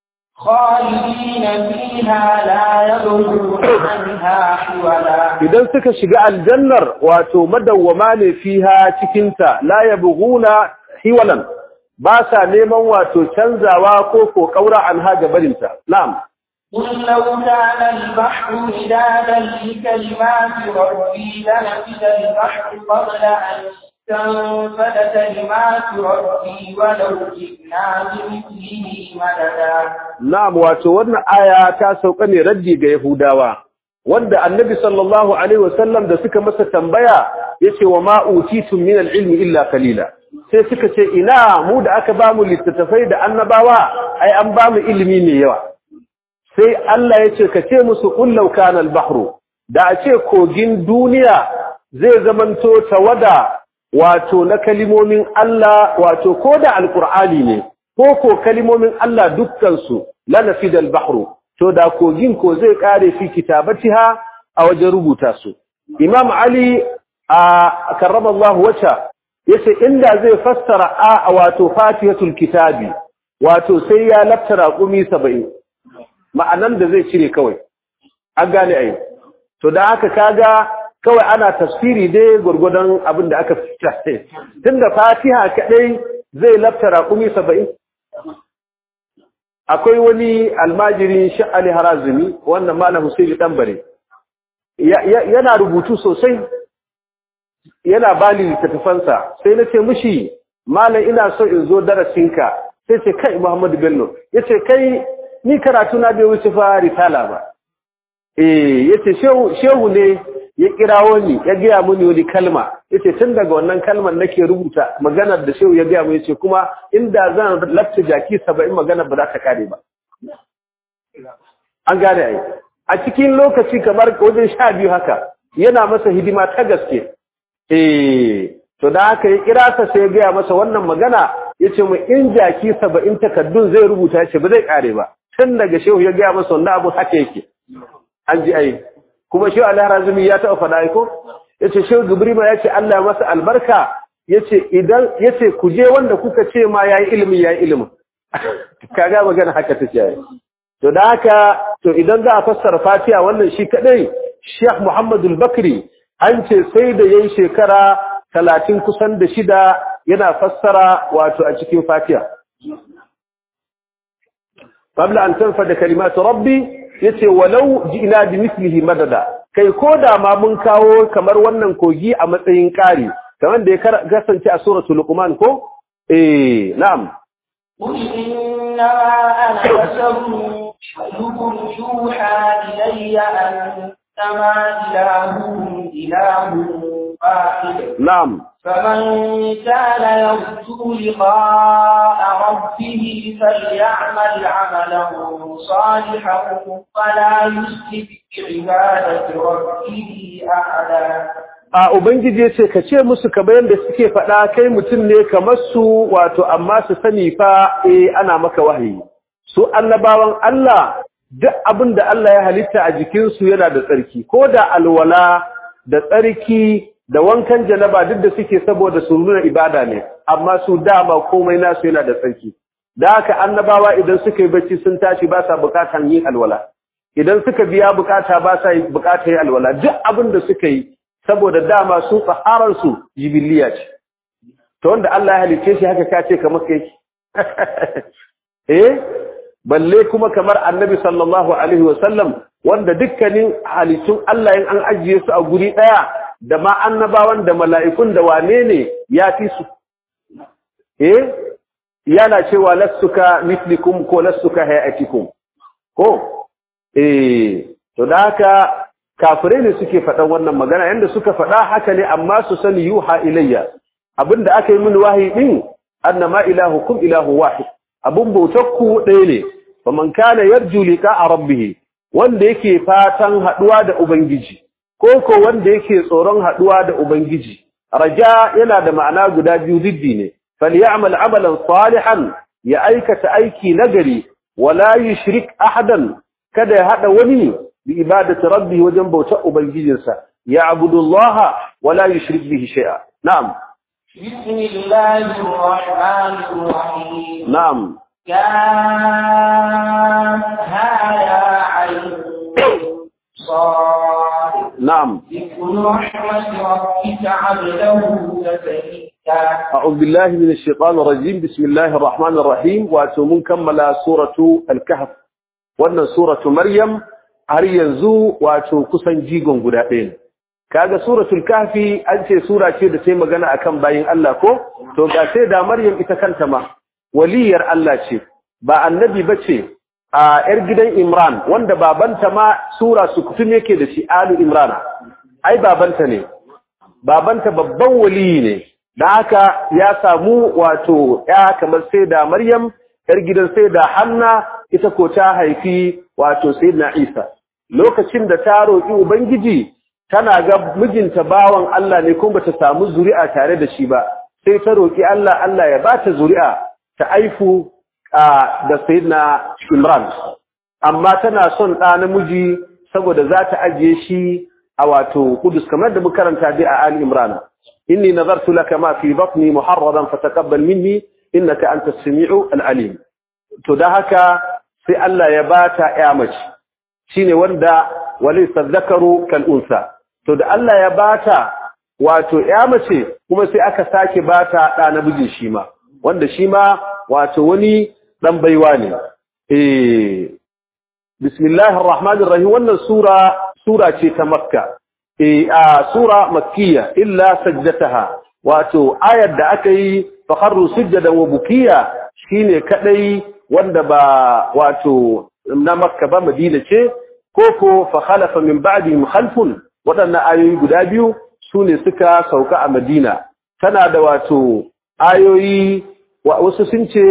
خالدين فيها لا يبغون عنها حولا idan suka shiga aljannar wato madawwama ne fiha cikinta la yabghuna hiwalan ba sa neman wato canzawa ko ko kaura an haga barinta na'am قل لو كان البحر مدادا لكلمات ربي لنفد البحر قبل أن تنفد كلمات ربي ولو جئنا بمثله مددا na'am wato wannan aya ta sauka ne raddi ga yahudawa wanda annabi sallallahu alaihi wasallam da suka masa tambaya yace wa ma utitum min al-ilmi illa qalila sai suka ce ina mu da aka bamu littattafai da annabawa ai an bamu ilimi mai yawa sai Allah ya ce ka ce musu kullau kana al-bahru da a ce kogin duniya zai zamanto tawada wato na kalimomin Allah wato ko da alqur'ani ne ko ko kalimomin Allah dukkan su la nafida al-bahru to da kogin ko zai kare fi kitabatiha a wajen rubuta su Imam Ali a karramallahu wajha yace inda zai fassara a wato fatihatul kitabi wato sai ya laftara kumi 70 ma'anan da zai cire kawai an gane ai to da haka kaga kawai ana tafsiri dai gurgudan abin da aka fita tunda fatiha kadai zai laftara kumi 70 akwai wani almajirin sha'ali harazimi wannan malam Husaini Dambare yana rubutu sosai yana bani littattafansa sai nace mishi malam ina so in zo darasinka sai ce kai Muhammadu Bello yace kai ni karatu na bai wuce fa risala ba eh yace shehu shehu ne ya kirawo ni ya gaya mini wani kalma yace tun daga wannan kalmar nake rubuta maganar da shehu ya gaya mu yace kuma inda zan lafta jaki 70 maganar ba za ta kare ba an gane ai a cikin lokaci kamar wajen sha biyu haka yana masa hidima ta gaske eh to da haka ya kira sa sai ya gaya masa wannan magana yace mu in jaki 70 takaddun zai rubuta yace ba zai kare ba tun daga shehu ya gaya masa wannan abu haka yake an ji ai kuma shehu al-harazimi ya taɓa faɗa ko yace shehu gibrima yace Allah ya masa albarka yace idan yace ku je wanda kuka ce ma yayi ilimi yayi ilimi kaga magana haka take yayi to da haka to idan za a fassara Fatiha wannan shi kadai Sheikh Muhammad al-Bakri an ce sai da yayin shekara 30 kusan da shida yana fassara wato a cikin Fatiha qabla an tanfada kalimatu rabbi yace walau ji'na bi mislihi madada kai koda ma mun kawo kamar wannan kogi a matsayin kari kamar da ya kasance a suratul luqman ko eh na'am قل إنما أنا بشر مثلكم يوحى إلي أنما إلهكم إله واحد na'am فمن كان يرجو لقاء ربه فليعمل عملا صالحا ولا يشرك بعبادة ربه أحدا a ubangiji ce ka ce musu kamar yadda suke faɗa kai mutum ne kamar su wato amma su sani fa eh ana maka wahayi su annabawan Allah duk abin da Allah ya halitta a jikinsu yana da tsarki ko da alwala da tsarki da wankan janaba duk da suke saboda su nuna ibada ne amma su dama komai nasu yana da tsarki da haka annabawa idan suka yi bacci sun tashi ba sa bukatan yin alwala idan suka biya bukata ba sa bukata yin alwala duk abin da suka yi saboda dama su tsaharar su jibiliya ce to wanda Allah ya halice shi haka kace kamar kai eh balle kuma kamar annabi sallallahu alaihi wasallam wanda dukkanin halittun Allah in an ajiye su a guri daya da ma annabawan da mala'ikun da wane ne ya fi su eh yana cewa lassuka mislikum ko lassuka hayatikum ko eh to da haka kafirai ne suke faɗan wannan magana yanda suka faɗa haka ne amma su sani yuha ilayya abinda aka yi mini wahayi din annama ilahukum ilahu wahid abun bautakku ɗaya ne faman kana yarju liqa'a rabbih wanda yake fatan haduwa da ubangiji ko ko wanda yake tsoron haduwa da ubangiji raja yana da ma'ana guda biyu diddi ne falyamal amalan salihan ya aikata aiki nagari wala yushrik ahadan kada ya hada wani bi ibadati rabbih wajen bautar ubangijinsa ya'budullaha wala yushrik bihi shay'a na'am بسم الله الرحمن الرحيم na'am كافها يا عين صاد na'am ذكر رحمة ربك عبده زكريا أعوذ بالله من الشيطان الرجيم بسم الله الرحمن الرحيم واتومون كمل سورة الكهف وأن سورة مريم har yanzu wato kusan jigon guda ɗaya ne kaga suratul kahfi an ce sura ce da sai magana akan bayin Allah ko to ga sai da maryam ita kanta ma waliyar Allah ce ba annabi bace a yar gidan imran wanda babanta ma sura su kutum yake da shi alu imran ai babanta ne babanta babban waliyi ne da haka ya samu wato ya kamar sai da maryam yar gidan sai da hanna ita ko ta haifi wato sayyidina isa lokacin da ta roƙi ubangiji tana ga mijinta bawan Allah ne kuma bata samu zuri'a tare da shi ba sai ta roƙi Allah Allah ya bata zuri'a ta aifu da sayyidina Imran amma tana son ɗa namiji saboda za ta ajiye shi a wato Kudus kamar da muka karanta dai a Ali Imran inni nazartu laka ma fi batni muharraran fataqabbal minni innaka antas samiu al-alim to da haka sai Allah ya bata ya mace shine wanda walaysa dhakaru kal unsa to da Allah ya bata wato ya mace kuma sai aka sake bata da namiji shi ma wanda shi ma wato wani dan baiwa ne eh bismillahir rahmanir rahim wannan sura sura ce ta makka eh a sura makkiya illa sajdataha wato ayar da aka yi fakharru sujadan wa bukiya shine kadai wanda ba wato na makka ba madina ce koko fa khalafa min ba'dihim khalfun wadannan ayoyi guda biyu sune suka sauka a madina tana da wato ayoyi wasu sun ce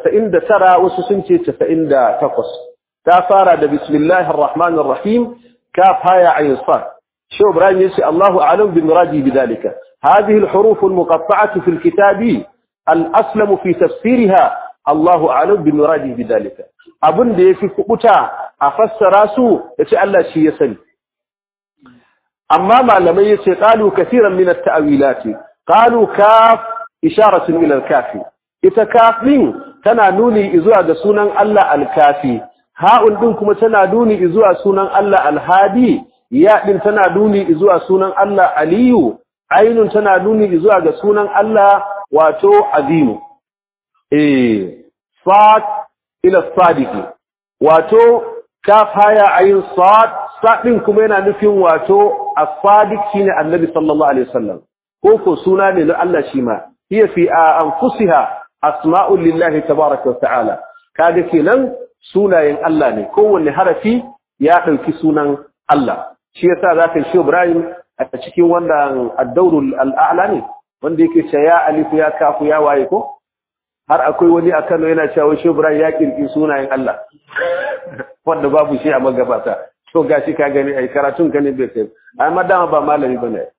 99 wasu sun ce 98 ta fara da bismillahir rahmanir rahim kaf haya ayin sad shi ibrahim yace Allahu a'lam bi muradi bidalika hadhihi al-huruf al-muqatta'ah fi al-kitab al-aslam fi tafsirha Allahu a'lam bi muradi bidalika abin da yafi kubuta a fassara su yace Allah shi ya sani amma malamai yace qalu kaseeran min at-ta'wilat qalu kaf isharatun ila al-kafi ita kaf din tana nuni zuwa ga sunan Allah al-kafi ha'un din kuma tana nuni zuwa sunan Allah al-hadi ya din tana nuni zuwa sunan Allah aliyu ainun tana nuni zuwa ga sunan Allah wato azimu eh sad ila sadiki wato kaf haya ayin sad sadin kuma yana nufin wato as-sadiq shine annabi sallallahu alaihi wasallam ko ko suna ne na Allah shi ma hiya fi anfusiha asma'ul lillahi tabaaraka wa ta'ala kaga kenan sunayen Allah ne kowanne harafi ya dauki sunan Allah shi yasa zaka shi Ibrahim a cikin wannan ad-dawrul al-a'la ne wanda yake cewa ya alif ya kafu ya waye ko har akwai wani a Kano yana cewa shi Ibrahim ya kirki sunayen Allah wanda babu shi a magabata to gashi ka gani ai karatun ka ne bai kai amma dama ba malami bane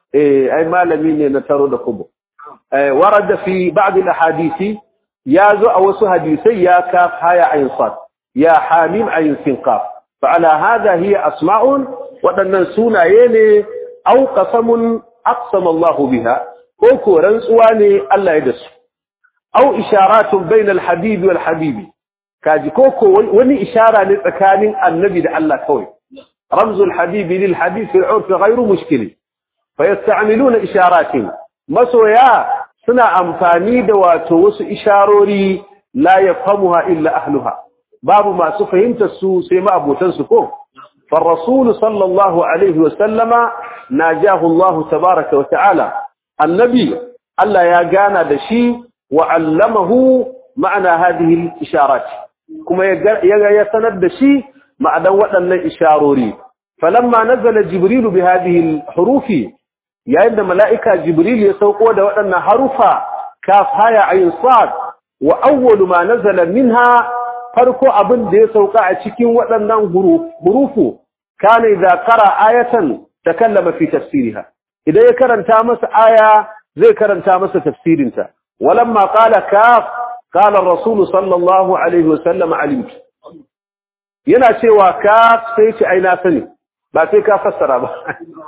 eh ai malami ne na taro da kubo eh warada fi ba'd al-ahadisi ya zo a wasu hadisai ya kaf haya ayin sad ya hamim ayin sin qaf fa ala hada hiya asma'un wadannan sunaye ne au qasamun aqsama Allahu biha ko ko rantsuwa ne Allah ya dasu au isharatun bayna al-habibi wal habibi kaji ko ko wani ishara ne tsakanin annabi da Allah kawai ramzul habibi lil habib fi al-urf ghayru mushkil fayasta'miluna isharatin masoya suna amfani da wato wasu isharori la yafhamuha illa ahluha babu masu fahimtar su sai ma abotan su ko فالرسول صلى الله عليه وسلم ناجاه الله تبارك وتعالى النبي ألا يا جانا دشي وعلمه معنى هذه الإشارات كما يسند دشي مع دوتنا الإشاروري فلما نزل جبريل بهذه الحروف يا إن ملائكة جبريل يسوقوا دوتنا حرفا كاف هاي عين صاد وأول ما نزل منها farko abin da ya sauka a cikin waɗannan hurufu kana idza qara ayatan takallama fi tafsiriha idan ya karanta masa aya zai karanta masa tafsirinta walamma qala kaf qala ar-rasul sallallahu alaihi wasallam alimtu yana cewa kaf sai ce ai na sani ba sai ka fassara ba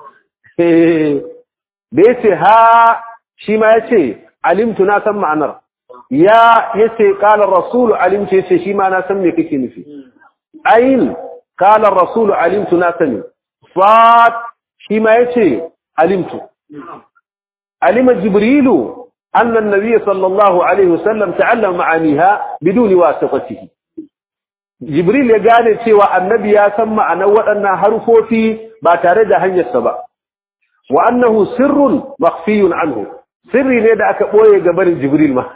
da yace ha shi ma yace alimtu na san ma'anar ya yace qala ar-rasul alimtu yace shi ma na san me kake nufi ayin qala ar-rasul alimtu na sani fat shi ma yace alimtu alima jibrilu anna an-nabiy sallallahu alaihi wasallam ta'allama ma'aniha biduni wasitatihi jibril ya gane cewa annabi ya san ma'anar waɗannan harufofi ba tare da hanyarsa ba wa annahu sirrun makhfiyun anhu sirri ne da aka boye ga barin jibril ma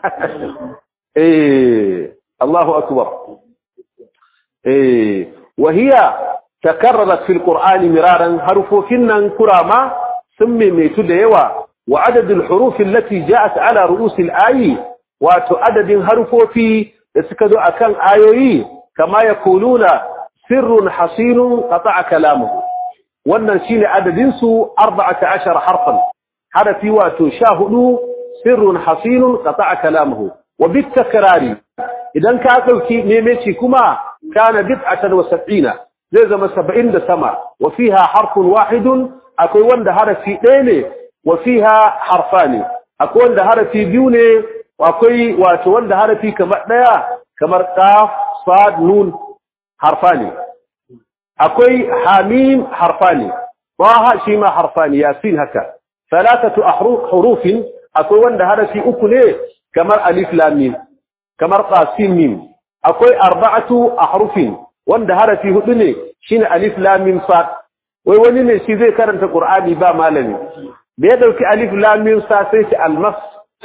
eh Allahu akbar eh wa hiya takarrarat fil qur'ani miraran harufofin nan kurama sun maimaitu da yawa wa adadul huruf allati ja'at ala ru'us al-ayi wato adadin harufofi da suka zo akan ayoyi kama yaquluna sirrun hasinun qata'a kalamuhu wannan shine adadin su 14 harfan harafi wato 14 sirrun hasinun qata'a kalamuhu wa bit takrari idan ka dauki memeci kuma kana bid'atan wa sab'ina zai zama 70 da sama wa fiha harfun wahidun akwai wanda harafi ɗaya ne wa fiha harfani akwai wanda harafi biyu ne akwai wato wanda harafi kamar ɗaya kamar qaf sad nun harfani akwai hamim harfani taha shi ma harfani yasin haka thalathatu hurufin akwai wanda harafi uku ne kamar alif lam mim kamar qasim mim akwai arba'atu ahrufin wanda harafi hudu ne shine alif lam mim sad wai wani ne shi zai karanta qur'ani ba malami da ya dauki alif lam mim sad sai shi almas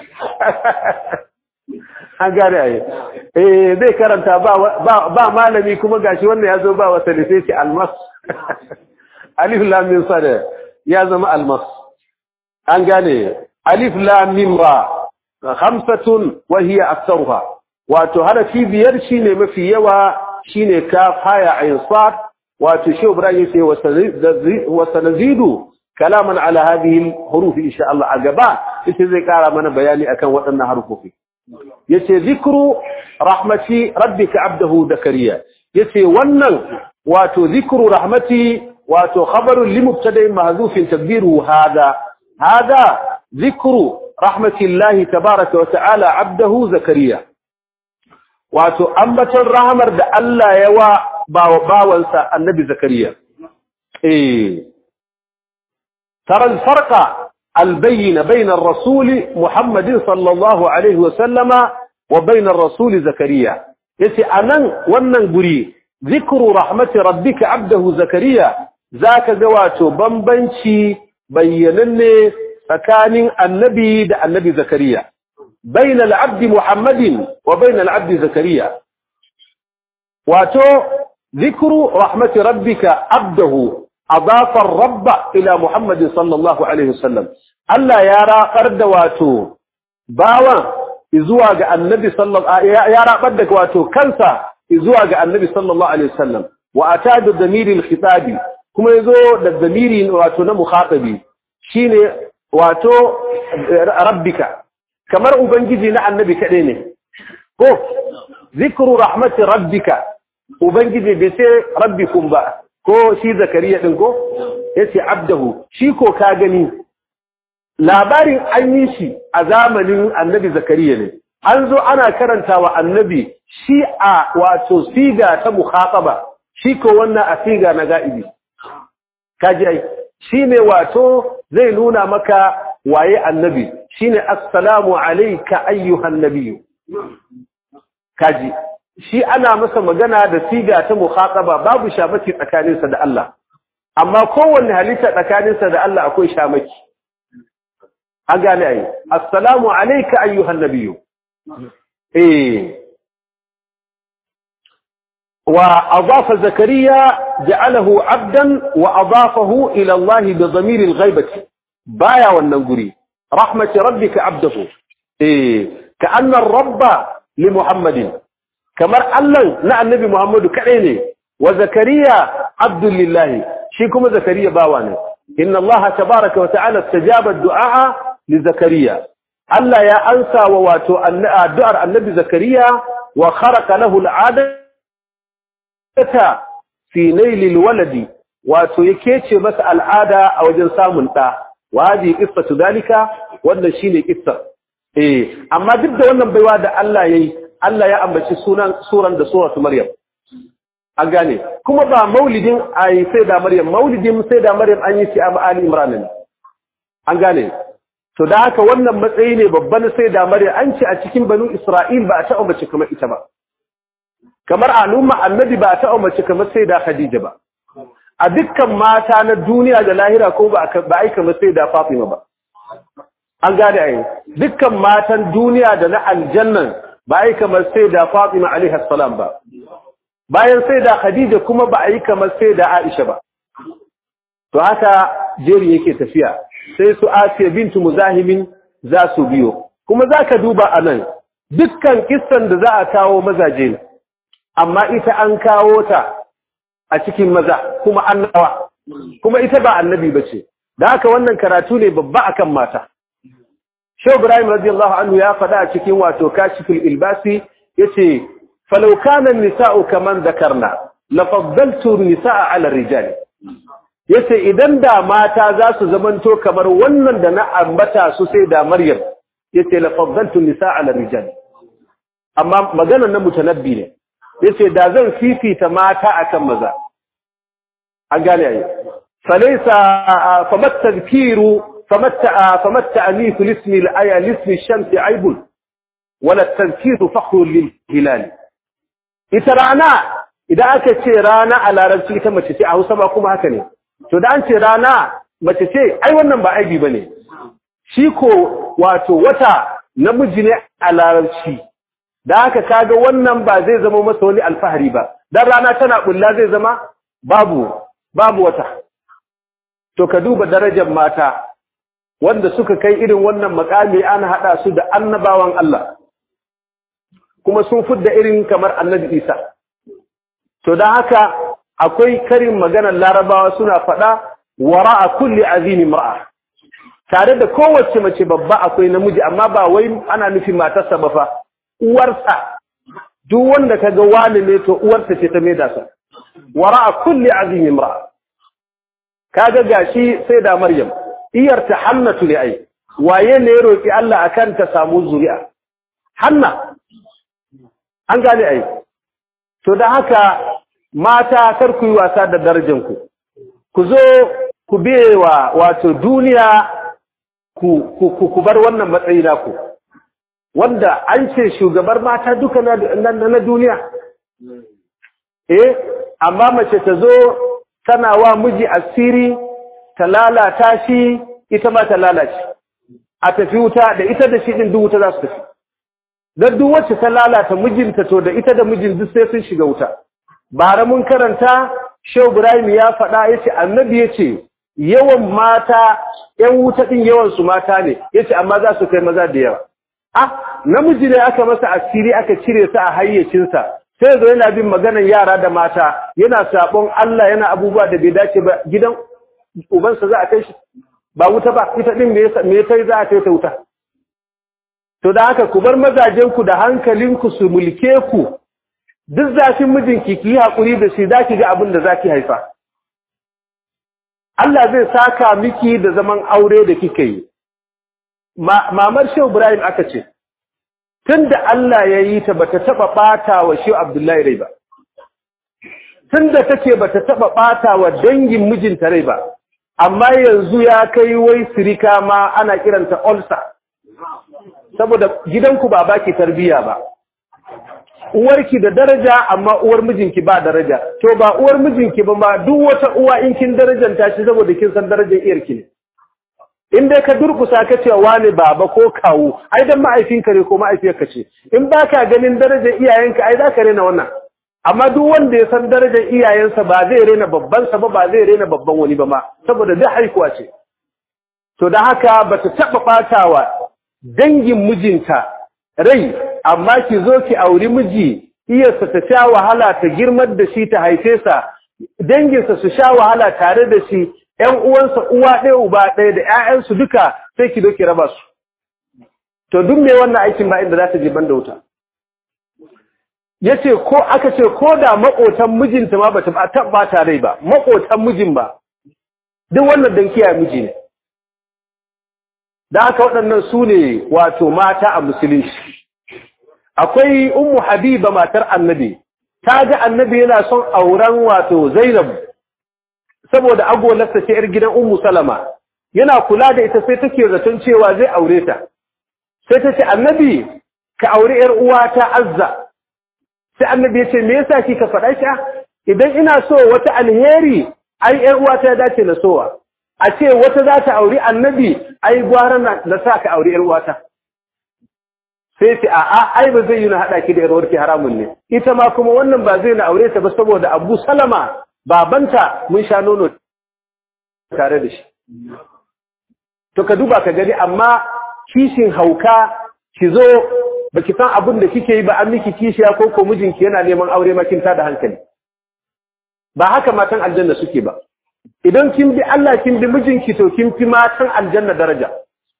an gane ayi eh zai karanta ba ba malami kuma gashi wannan yazo ba wata da sai shi almas alif lam mim sad ya zama almas an gane alif lam mim ra khamsatun wa hiya aktharuha wato harafi biyar shine mafi yawa shine kaf haya ayin sad wato shi ibrahim sai wa sanazidu kalaman ala hadhihi huruf insha Allah a gaba ita zai kara mana bayani akan waɗannan harufofi yace zikru rahmati rabbika abdahu zakariya yace wannan wato zikru rahmati wato khabarun li mubtada'in mahdhufin tadbiru hada hada zikru rahmatillahi tabaaraka wa ta'ala abdahu zakariya wato ambaton rahmar da Allah ya wa bawansa annabi zakariya eh ترى الفرق البين بين الرسول محمد صلى الله عليه وسلم وبين الرسول زكريا yace anan wannan guri zikru rahmati rabbika abdahu zakariya zaka ga wato bambanci bayyananne tsakanin annabi da annabi zakariya bayna al-abd muhammadin wa bayna al-abd zakariya wato zikru rahmati rabbika abdahu أضاف الرب إلى محمد صلى الله عليه وسلم ألا يرى قرد واتو باوا إزواج النبي صلى الله يرى قردك واتو كنسا إزواج النبي صلى الله عليه وسلم وأتاد الضمير الخطابي كما يزو الضمير واتو نمخاطبي shine wato rabbika kamar ubangiji na annabi kaɗai ne ko zikru rahmati rabbika ubangiji bai sai rabbikum ba ko shi zakariya din ko yace abdahu shi ko ka gani labarin an yi shi a zamanin annabi zakariya ne an zo ana karantawa annabi shi a wato siga ta mukhataba shi ko wannan a siga na ga'ibi kaji ai shine wato zai nuna maka waye annabi shine assalamu alayka ayyuhan nabiyyu kaji shi ana masa magana da siga ta mukhataba babu shamaki tsakaninsa da Allah amma kowanne halitta tsakaninsa da Allah akwai shamaki an gane ai assalamu alayka ayyuhan nabiyyu eh وأضاف زكريا جعله عبدا وأضافه إلى الله بضمير الغيبة بايا والنقري رحمة ربك عبده إيه كأن الرب لمحمد كما ألن لا النبي محمد كعيني وزكريا عبد لله شيكم زكريا باواني إن الله تبارك وتعالى استجاب الدعاء لزكريا ألا يا أنسى وواتو الدعاء النبي زكريا وخرق له العادة ta fi nailil waladi wato yake ce masa al'ada a wajen samun ɗa wa hadi qissatu dalika wannan shine kissar eh amma duk da wannan baiwa da Allah yayi Allah ya ambaci sunan suran da suratu maryam an gane kuma ba maulidin ai sai da maryam maulidin sai da maryam an yi shi a ali imran ne an gane to da haka wannan matsayi ne babban sai da maryam an ce a cikin banu isra'il ba a taɓa mace kamar ita ba kamar al'umma annabi ba ta umarci kamar sai da Khadija ba a dukkan mata na duniya da lahira ko ba ba ai kamar sai da Fatima ba an gane ai dukkan matan duniya da na aljannan ba ai kamar sai da Fatima alaiha salam ba bayan sai da Khadija kuma ba ai kamar sai da Aisha ba to haka jeri yake tafiya sai su Asiya bintu Muzahimin za su biyo kuma zaka duba anan dukkan kissan da za a kawo mazaje ne amma ita an kawo ta a cikin maza kuma annawa kuma ita ba annabi bace da haka wannan karatu ne babba akan mata Shehu Ibrahim radiyallahu anhu ya faɗa a cikin wato Kashiful Ilbasi yace falau kana nisa'u kaman zakarna la faddaltu nisa'a 'ala rijal yace idan da mata za su zamanto kamar wannan da na ambata su sai da Maryam yace la faddaltu nisa'a 'ala rijal amma maganar na mutanabbi ne yace da zan fifita mata akan maza an gane ai falaysa famat tadhkiru famat famat ta'nif lismi al-aya lismi ash-shams aibun wala tadhkiru fakhrun lil hilal ita rana idan aka ce rana a larabci ita mace ce a Hausa ba kuma haka ne to da an ce rana mace ce ai wannan ba aibi bane shi ko wato wata namiji ne a larabci da haka kaga wannan ba zai zama masa wani alfahari ba dan rana tana bulla zai zama babu babu wata to ka duba darajar mata wanda suka kai irin wannan makami ana hada su da annabawan Allah kuma sun fudda irin kamar annabi Isa to dan haka akwai karin maganar larabawa suna fada wara'a kulli azimi mar'a tare da kowace mace babba akwai namiji amma ba wai ana nufin matarsa ba fa uwarsa duk wanda kaga wani ne to uwarsa ce ta maida sa wara'a kulli azim imra kaga gashi sai da maryam iyar ta hannatu ne ai waye ne ya roki Allah akan ta samu zuri'a hanna an gane ai to da haka mata kar ku yi wasa da darajar ku ku zo ku bewa wato duniya ku ku ku bar wannan matsayi naku wanda an ce shugabar mata duka na, na, duniya eh amma mace ta zo tana wa miji asiri ta lalata shi ita ma ta lalace a tafi wuta da ita da shi din duk wuta za su tafi dan duk wacce ta lalata mijinta to da ita da mijin duk sai sun shiga wuta bara mun karanta Shehu Ibrahim ya faɗa yace annabi yace yawan mata ƴan wuta din yawan su mata ne yace amma za su kai maza da yawa ah namiji ne aka masa asiri aka cire sa a hayyacinsa sai zo yana bin maganar yara da mata yana sabon Allah yana abubuwa da bai dace ba gidan ubansa za a kai shi ba wuta ba ita din me yasa me kai za a kai ta wuta to da haka ku bar mazajen ku da hankalinku su mulke ku duk zafin mijinki ki yi hakuri da shi zaki ga abin da zaki haifa Allah zai saka miki da zaman aure da kika yi mamar Shehu Ibrahim aka ce tunda Allah ya yi ta bata taba bata wa Shehu Abdullahi rai ba tunda take bata taba bata wa dangin mijinta rai ba amma yanzu ya kai wai sirika ma ana kiranta ulcer saboda gidanku ba baki tarbiya ba uwarki da daraja amma uwar mijinki ba daraja to ba uwar mijinki ba ma duk wata uwa in kin darajanta shi saboda kin san darajar iyarki ne in dai ka durkusa ka ce wane baba ko kawu ai dan ma'aifinka ne ko ma'aifiyarka ce in baka ganin darajar iyayenka ai zaka rena wannan amma duk wanda ya san darajar iyayensa ba zai rena babban sa ba ba zai rena babban wani ba ma saboda duk haikuwa ce to da haka bata taba batawa dangin mijinta rai amma ki zo ki auri miji iyarsa ta sha wahala ta girmar da shi ta haife sa danginsa su sha wahala tare da shi ƴan uwansa uwa ɗaya uba ɗaya da ƴaƴansu duka sai ki zo ki raba su to duk me wannan aikin ba inda za ta je banda wuta yace ko aka ce ko da makotan mijinta ma bata ba ta rai ba makotan mijin ba duk wannan dan kiyaye miji ne da haka waɗannan su ne wato mata a musulunci akwai ummu habiba matar annabi ta ga annabi yana son auren wato zainab saboda agolarsa ce yar gidan ummu salama yana kula da ita sai take zaton cewa zai aure ta sai ta ce annabi ka aure yar uwata azza sai annabi ya ce me yasa kika faɗa shi idan ina so wata alheri ai yar uwata ya dace na sowa a ce wata za ta auri annabi ai gwara na sa ka auri yar uwata sai ce a'a ai ba zai yi na haɗa ki da yarwarki haramun ne ita ma kuma wannan ba zai na aure ta ba saboda abu salama babanta mun sha nono tare da shi to ka duba ka gani amma kishin hauka ki zo ba ki san abin da kike yi ba an miki kishiya ko ko mijinki yana neman aure makinta da hankali ba haka matan aljanna suke ba idan kin bi Allah kin bi mijinki to kin fi matan aljanna daraja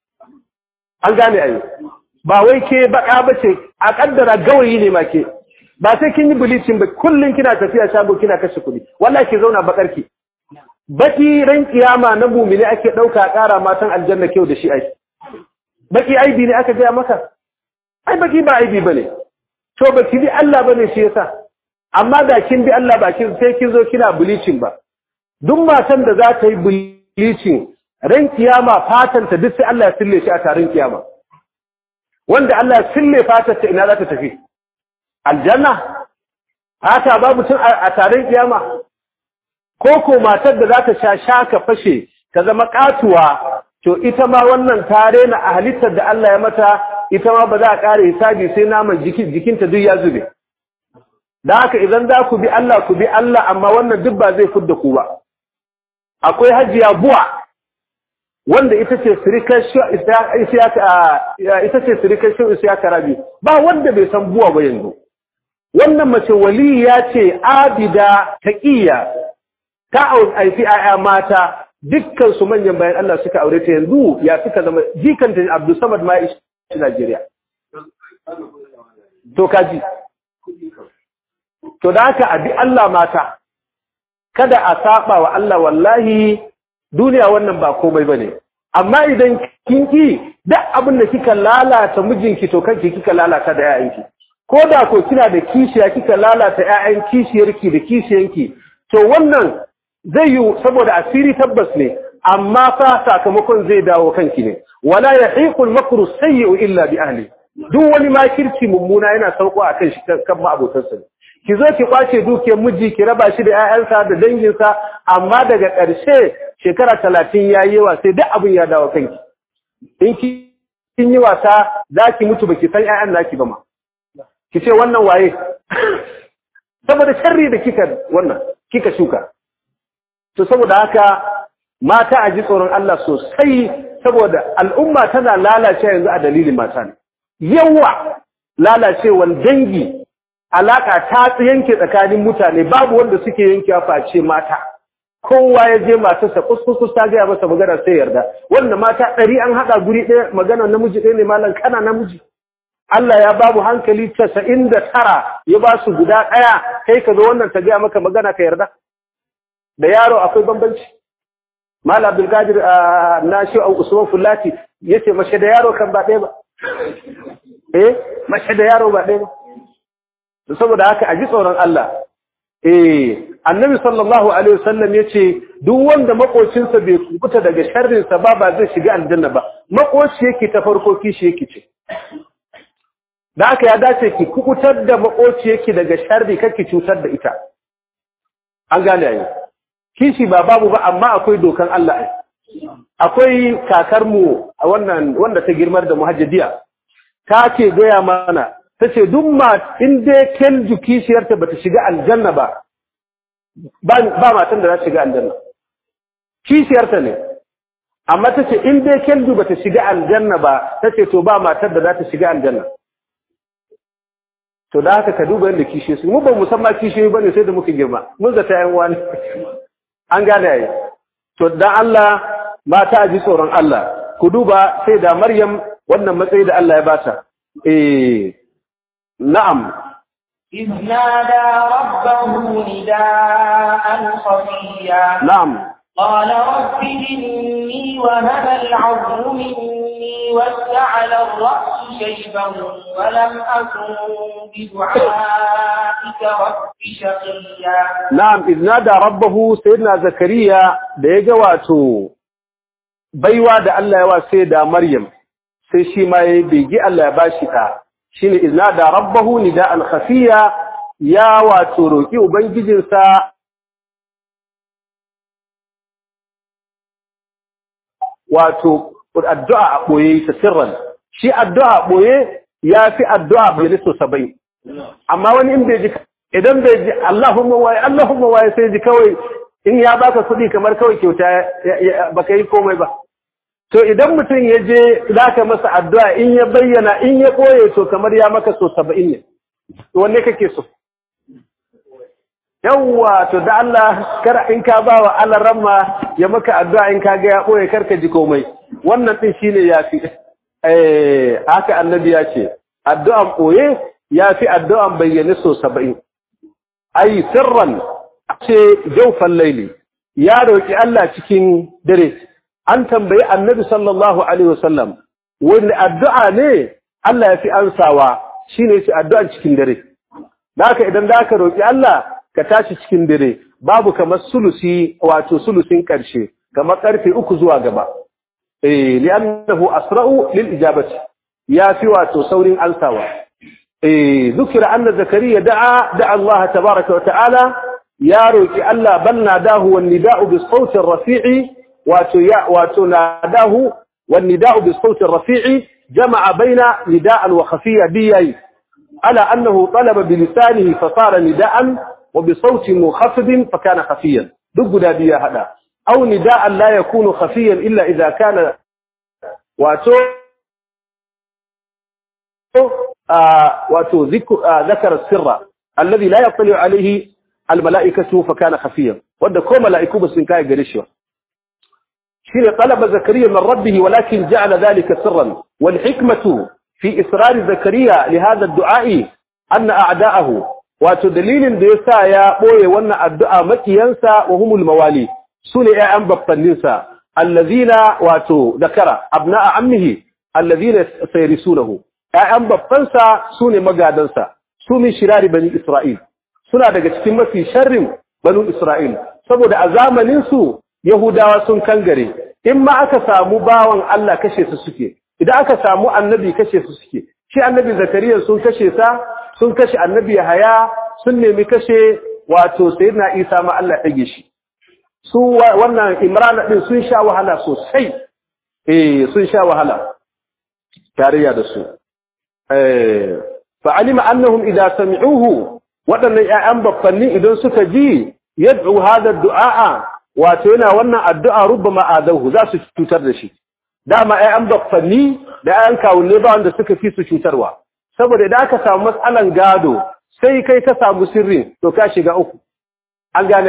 an gane ayo ba wai ke baka bace a kaddara gawayi ne ma ke ba sai kin yi bleaching ba kullun kina tafiya shago kina kashe kuɗi wallahi ki zauna bakarki baki ran kiyama na mumini ake dauka ƙara matan aljanna kyau da shi ai baki aibi ne aka gaya maka ai baki ba aibi bane to baki bi Allah bane shi yasa amma da kin bi Allah ba kin sai kin zo kina bleaching ba duk matan da za ta yi bleaching ran kiyama fatan ta duk sai Allah ya sille shi a tarin kiyama wanda Allah ya sille fatar ta ina za ta tafi aljanna fata babu tun a tarin kiyama ko ko matar da za ta sha shaka fashe ta zama katuwa to ita ma wannan tare na a halittar da Allah ya mata ita ma ba za a ƙara hisabi sai naman jikinta duk ya zube da haka idan za ku bi Allah ku bi Allah amma wannan duk ba zai fudda ku ba akwai hajiya buwa wanda ita ce sirikar ita ce sirikar shi isiyaka rabi ba wanda bai san buwa ba yanzu wannan mace waliya ce abida taqiya ta aifi aya mata dukkan su manyan bayan Allah suka aure ta yanzu ya suka zama jikanta Abdul Samad ma ishi Najeriya to kaji to da haka abi Allah mata kada a saba wa Allah wallahi duniya wannan ba komai bane amma idan kin ki duk abin da kika lalata mijinki to kanki kika lalata da yayanki ko da ko kina da kishiya kika lalata yayan kishiyarki da kishiyanki to wannan zai yi saboda asiri tabbas ne amma fa sakamakon zai dawo kanki ne wala yahiqul makru sayyi'u illa bi ahli duk wani makirci mummuna yana sauko akan shi kan ma'abotansa ne ki zo ki kwace dukiyar miji ki raba shi da ƴaƴansa da danginsa amma daga ƙarshe shekara talatin ya yi yawa sai duk abin ya dawo kanki in ki kin yi wasa za ki mutu baki san ƴaƴan naki ba ma ki ce wannan waye saboda sharri da kika wannan kika shuka to saboda haka mata a ji tsoron Allah sosai saboda al'umma tana lalace yanzu a dalilin mata ne yawa lalacewan dangi alaka ta yanke tsakanin mutane babu wanda suke yankewa face mata kowa ya je matarsa kuskus ta gaya masa magana sai yarda wannan mata ɗari an haɗa guri ɗaya magana namiji ɗaya ne malam kana namiji Allah ya ba mu hankali casa'in da tara ya ba su guda ɗaya kai ka zo wannan ta gaya maka magana ka yarda da yaro akwai bambanci Malam Abdulkadir na shi Usman Fulati yace mace da yaro kan ba ɗaya ba eh mace da yaro ba ɗaya ba saboda haka a ji tsoron Allah eh annabi sallallahu alaihi wasallam yace duk wanda makocinsa bai kubuta daga sharrin sa ba ba zai shiga aljanna ba makoci yake ta farko kishi yake ce da haka ya dace ki kubutar da makoci yake daga sharri kake cutar da ita an gane yayi kishi ba babu ba amma akwai dokan Allah ai akwai kakar mu a wannan wanda ta girmar da muhajjadiya ta ce gaya mana ta ce duk ma in dai kelju kishiyarta bata shiga aljanna ba ba matan da za shiga aljanna kishiyarta ne amma ta ce in dai kelju bata shiga aljanna ba ta ce to ba matar da za ta shiga aljanna to da haka ka duba yadda kishiyo su mu ba musamman kishiyo ba ne sai da muka girma mun zata yan wani an gane yayi to dan Allah mata ji tsoron Allah ku duba sai da Maryam wannan matsayi da Allah ya bata eh na'am إذ نادى ربه نداء خفيا na'am قال رب إني وهب العظم مني واستعل الرأس شيبا ولم أكن بدعائك رب شقيا na'am idh nada rabbahu sayyidina zakariya da ya ga wato baiwa da Allah ya wa sai da Maryam sai shi ma yayi bege Allah ya bashi ta shine idh nada rabbahu nida'an khafiya ya wato roki ubangijinsa wato addu'a a boye ta sirran shi addu'a a boye yafi addu'a bayyane so 70 amma wani in bai ji idan bai ji Allahumma waye Allahumma waye sai ji kawai in ya baka kuɗi kamar kawai kyauta baka yi komai ba to idan mutum ya je zaka masa addu'a in ya bayyana in ya koye to kamar ya maka so 70 ne to wanne kake so yawwa to da Allah kar in ka ba wa Allah ramma ya maka addu'a in ka ga ya koye karka ji komai wannan din shine yafi eh haka annabi ya ce addu'an koye yafi addu'an bayyane so 70 ai sirran ce jaufan laili ya roki Allah cikin dare an tambayi annabi sallallahu alaihi wasallam wani addu'a ne Allah ya fi ansawa shine shi addu'an cikin dare haka idan da ka roki Allah ka tashi cikin dare babu kamar sulusi wato sulusin karshe kamar karfe uku zuwa gaba eh li'annahu asra'u lil ijabati ya fi wato saurin ansawa eh dhukira anna zakariya da'a da'a Allah tabaaraka wa ta'ala ya roki Allah bal nadahu wan nida'u bis sawti rafi'i wato ya wato nadahu wan nida'u bis sawti rafi'i jama'a baina nida'an wa khafiyya biyai ala annahu talaba bi lisanihi fa sara nida'an wa bi sawti munkhafid fa kana khafiyan duk guda biya hada aw nida'an la yakunu khafiyan illa idha kana wato wato ذكر السر الذي لا يطلع عليه الملائكة فكان خفيا وده كو ملائكو بس كاي غريشوا شيء طلب زكريا من ربه ولكن جعل ذلك سرا والحكمة في إصرار زكريا لهذا الدعاء أن أعداءه وتدليل ديسا يا بوي وانا الدعاء مكيانسا وهم الموالي سنة أعم بطننسا الذين واتو ذكر أبناء عمه الذين سيرسونه أعم بطنسا سنة مقادنسا سنة شرار بني إسرائيل suna daga cikin mafi sharrin banu Isra'il saboda a zamanin su Yahudawa sun kangare in ma aka samu bawan Allah kashe su suke idan aka samu annabi kashe su suke shi annabi Zakariya sun kashe sa sun kashe annabi Yahaya sun nemi kashe wato sayyidina Isa ma Allah ya dage shi su wannan Imran din sun sha wahala sosai eh sun sha wahala tarayya da su eh fa'alima annahum idza sami'uhu waɗannan ‘ya'yan baffanni idan suka ji yadda hada du'a'a wato yana wannan addu'a rubba ma'adahu za su cutar da shi. Dama ‘ya'yan baffanni da ‘ya'yan kawunne ba wanda suka fi su cutarwa. Saboda idan aka samu matsalan gado sai kai ka samu sirrin to ka shiga uku. An gane ai,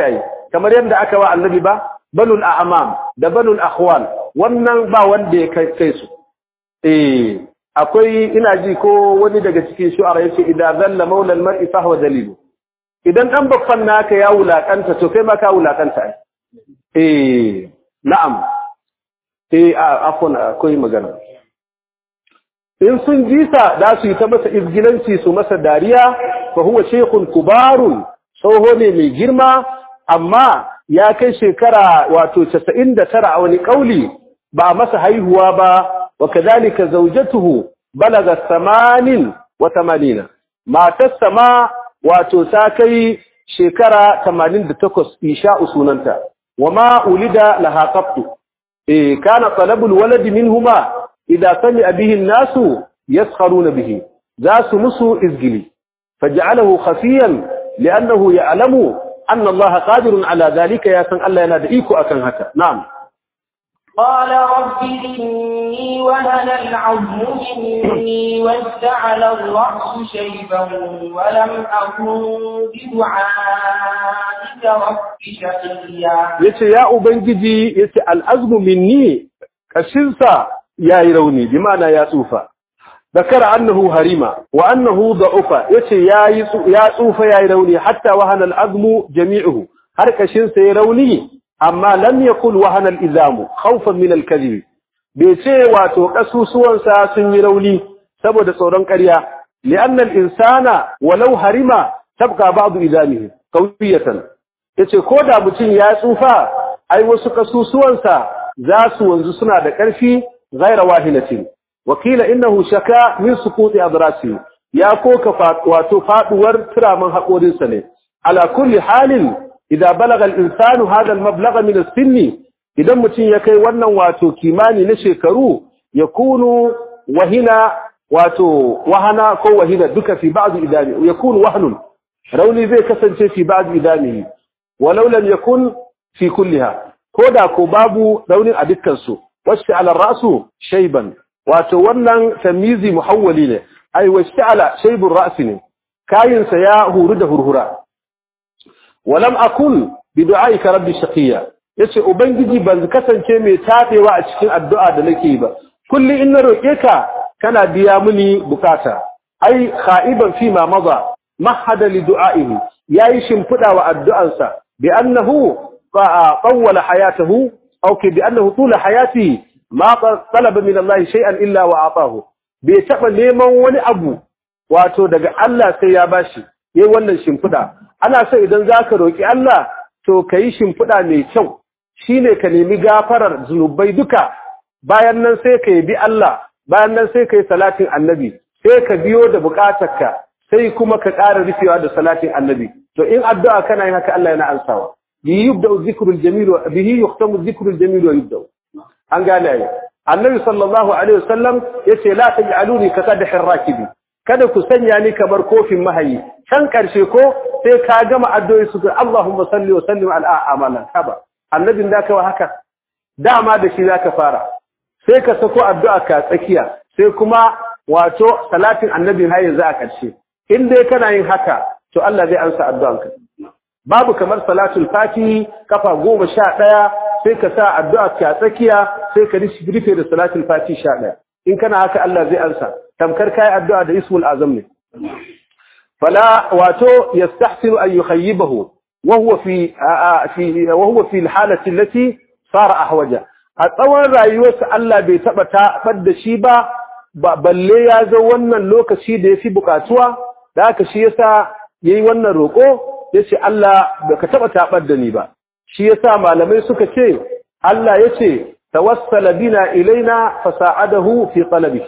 kamar yadda aka wa annabi ba banul a'mam da banul akhwal wannan ba wanda ya kai su eh akwai ina ji ko wani daga cikin shu'ara yace idza zalla maula al-mar'i fa huwa dalilu idan dan baffan naka ya wulakanta to kai ma ka wulakanta ai eh na'am eh afwan akwai magana in sun jisa da su yi ta masa izgilanci su masa dariya fa huwa shaykhun kubarun tsoho ne mai girma amma ya kai shekara wato 99 a wani kauli ba masa haihuwa ba wa kadhalika zawjatuhu balaga 80 wa 80 matar sama wato ta kai shekara 88 isha sunanta wama ulida laha qattu eh kana talabul walad minhuma idza sami bihi an-nasu yaskharuna bihi zasu musu izgili faj'alahu khafiyan li'annahu ya'lamu anna Allah qadirun ala dhalika ya san Allah yana da iko akan haka na'am قال رب إني وهن العظم مني واشتعل الرأس شيبا ولم أكن بدعائك رب شقيا yace ya ubangiji yace al'azmu minni kashinsa yayi rauni bi ma'ana ya tsufa ذكر أنه هريمة وأنه ضعف يتي يا صوف يا روني حتى وهن العظم جميعه هركشن سيروني أما لم يكن وهن الإزام خوفا من الكذب بيتي واتو قسوسوان ساسن يروني سبب صوران قريا لأن الإنسان ولو هريمة تبقى بعض إزامه قوية yace ko da mutum ya tsufa ai wasu kasusuwansa za su wanzu suna da ƙarfi ghaira wahilatin wakila innahu shaka min suquti adrasi ya koka wato faduwar turaman hakorinsa ne ala kulli halin idza balaga al-insanu hadha al-mablagha min as-sinn idan mutum ya kai wannan wato kimani na shekaru yakunu wahina wato wahana ko wahina duka fi ba'd idami yakunu wahnun rauni zai kasance fi ba'd idamihi walau lam yakun fi kulliha koda ko babu raunin a dukkan su wasu ala rasu shayban wato wannan tamizi muhawwali ne ai washta'ala shaybur ra's ne kayinsa ya huru da hurhura walam akun bi du'aika rabbi shaqiya yace ubangiji ban kasance mai tafewa a cikin addu'a da nake ba kulli in na roke ka kana biya mini bukata ai khaiban fi ma maza mahada li du'aihi yayi shimfida wa addu'ansa bi annahu qawwala hayatahu aw bi annahu tula hayatihi ma talaba min Allah shay'an illa wa atahu bai taba neman wani abu wato daga Allah sai ya bashi yayi wannan shimfida ana so idan zaka roki Allah to kai shimfida mai kyau shine ka nemi gafarar zunubai duka bayan nan sai ka bi Allah bayan nan sai kai salatin annabi sai ka biyo da bukatarka sai kuma ka ƙara rufewa da salatin annabi to in addu'a kana yin haka Allah yana ansawa bihi yubda'u dhikrul jamil wa bihi yuhtamu dhikrul jamil wa yubda'u an gane ai annabi sallallahu alaihi wasallam yace la taj'aluni ka qadhir rakibi kada ku sanya ni kamar kofin mahayi can karshe ko sai ka gama addu'o'i su Allahumma salli wa sallim ala amalan haba annabin da ka haka dama da shi zaka fara sai ka sako addu'a ka tsakiya sai kuma wato salatin annabin har yanzu a karshe in dai kana yin haka to Allah zai ansa addu'anka babu kamar salatul fatihi kafa goma sha ɗaya sai ka sa addu'a ka tsakiya sai ka rufe da salatul fatihi sha ɗaya in kana haka Allah zai ansa tamkar kai addu'a da ismul azam ne fala wato yastahsinu an yukhayyibahu wa huwa fi fi wa huwa fi alhalati allati sara ahwaja a tsawon rayuwarsa Allah bai taba tabar da shi ba balle ya zo wannan lokaci da yafi bukatuwa da haka shi yasa yayi wannan roko yace Allah baka taba tabar da ni ba shi yasa malamai suka ce Allah yace tawassala bina ilaina fasa'adahu fi talabi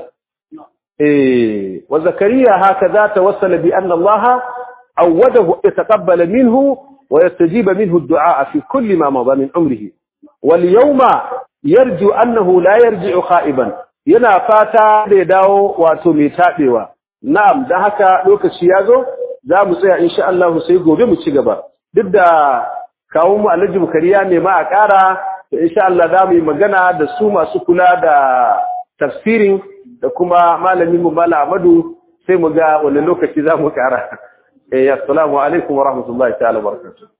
eh wa zakariya hakaza tawassala bi anna Allah awadahu yataqabbal minhu wa yastajiba minhu ad-du'a fi kulli ma madha min umrihi wal yawma yarju annahu la yarji'u kha'iban yana fata da ya dawo wato mai tabewa na'am dan haka lokaci yazo za mu tsaya insha Allah sai gobe mu ci gaba duk da kawo mu Alhaji Bukariya ne ma a ƙara insha Allah za mu yi magana da su masu kula da tafsirin da kuma malamin mu Mala Ahmadu sai mu ga wani lokaci za mu ƙara eh assalamu alaikum wa rahmatullahi ta'ala wa barakatuh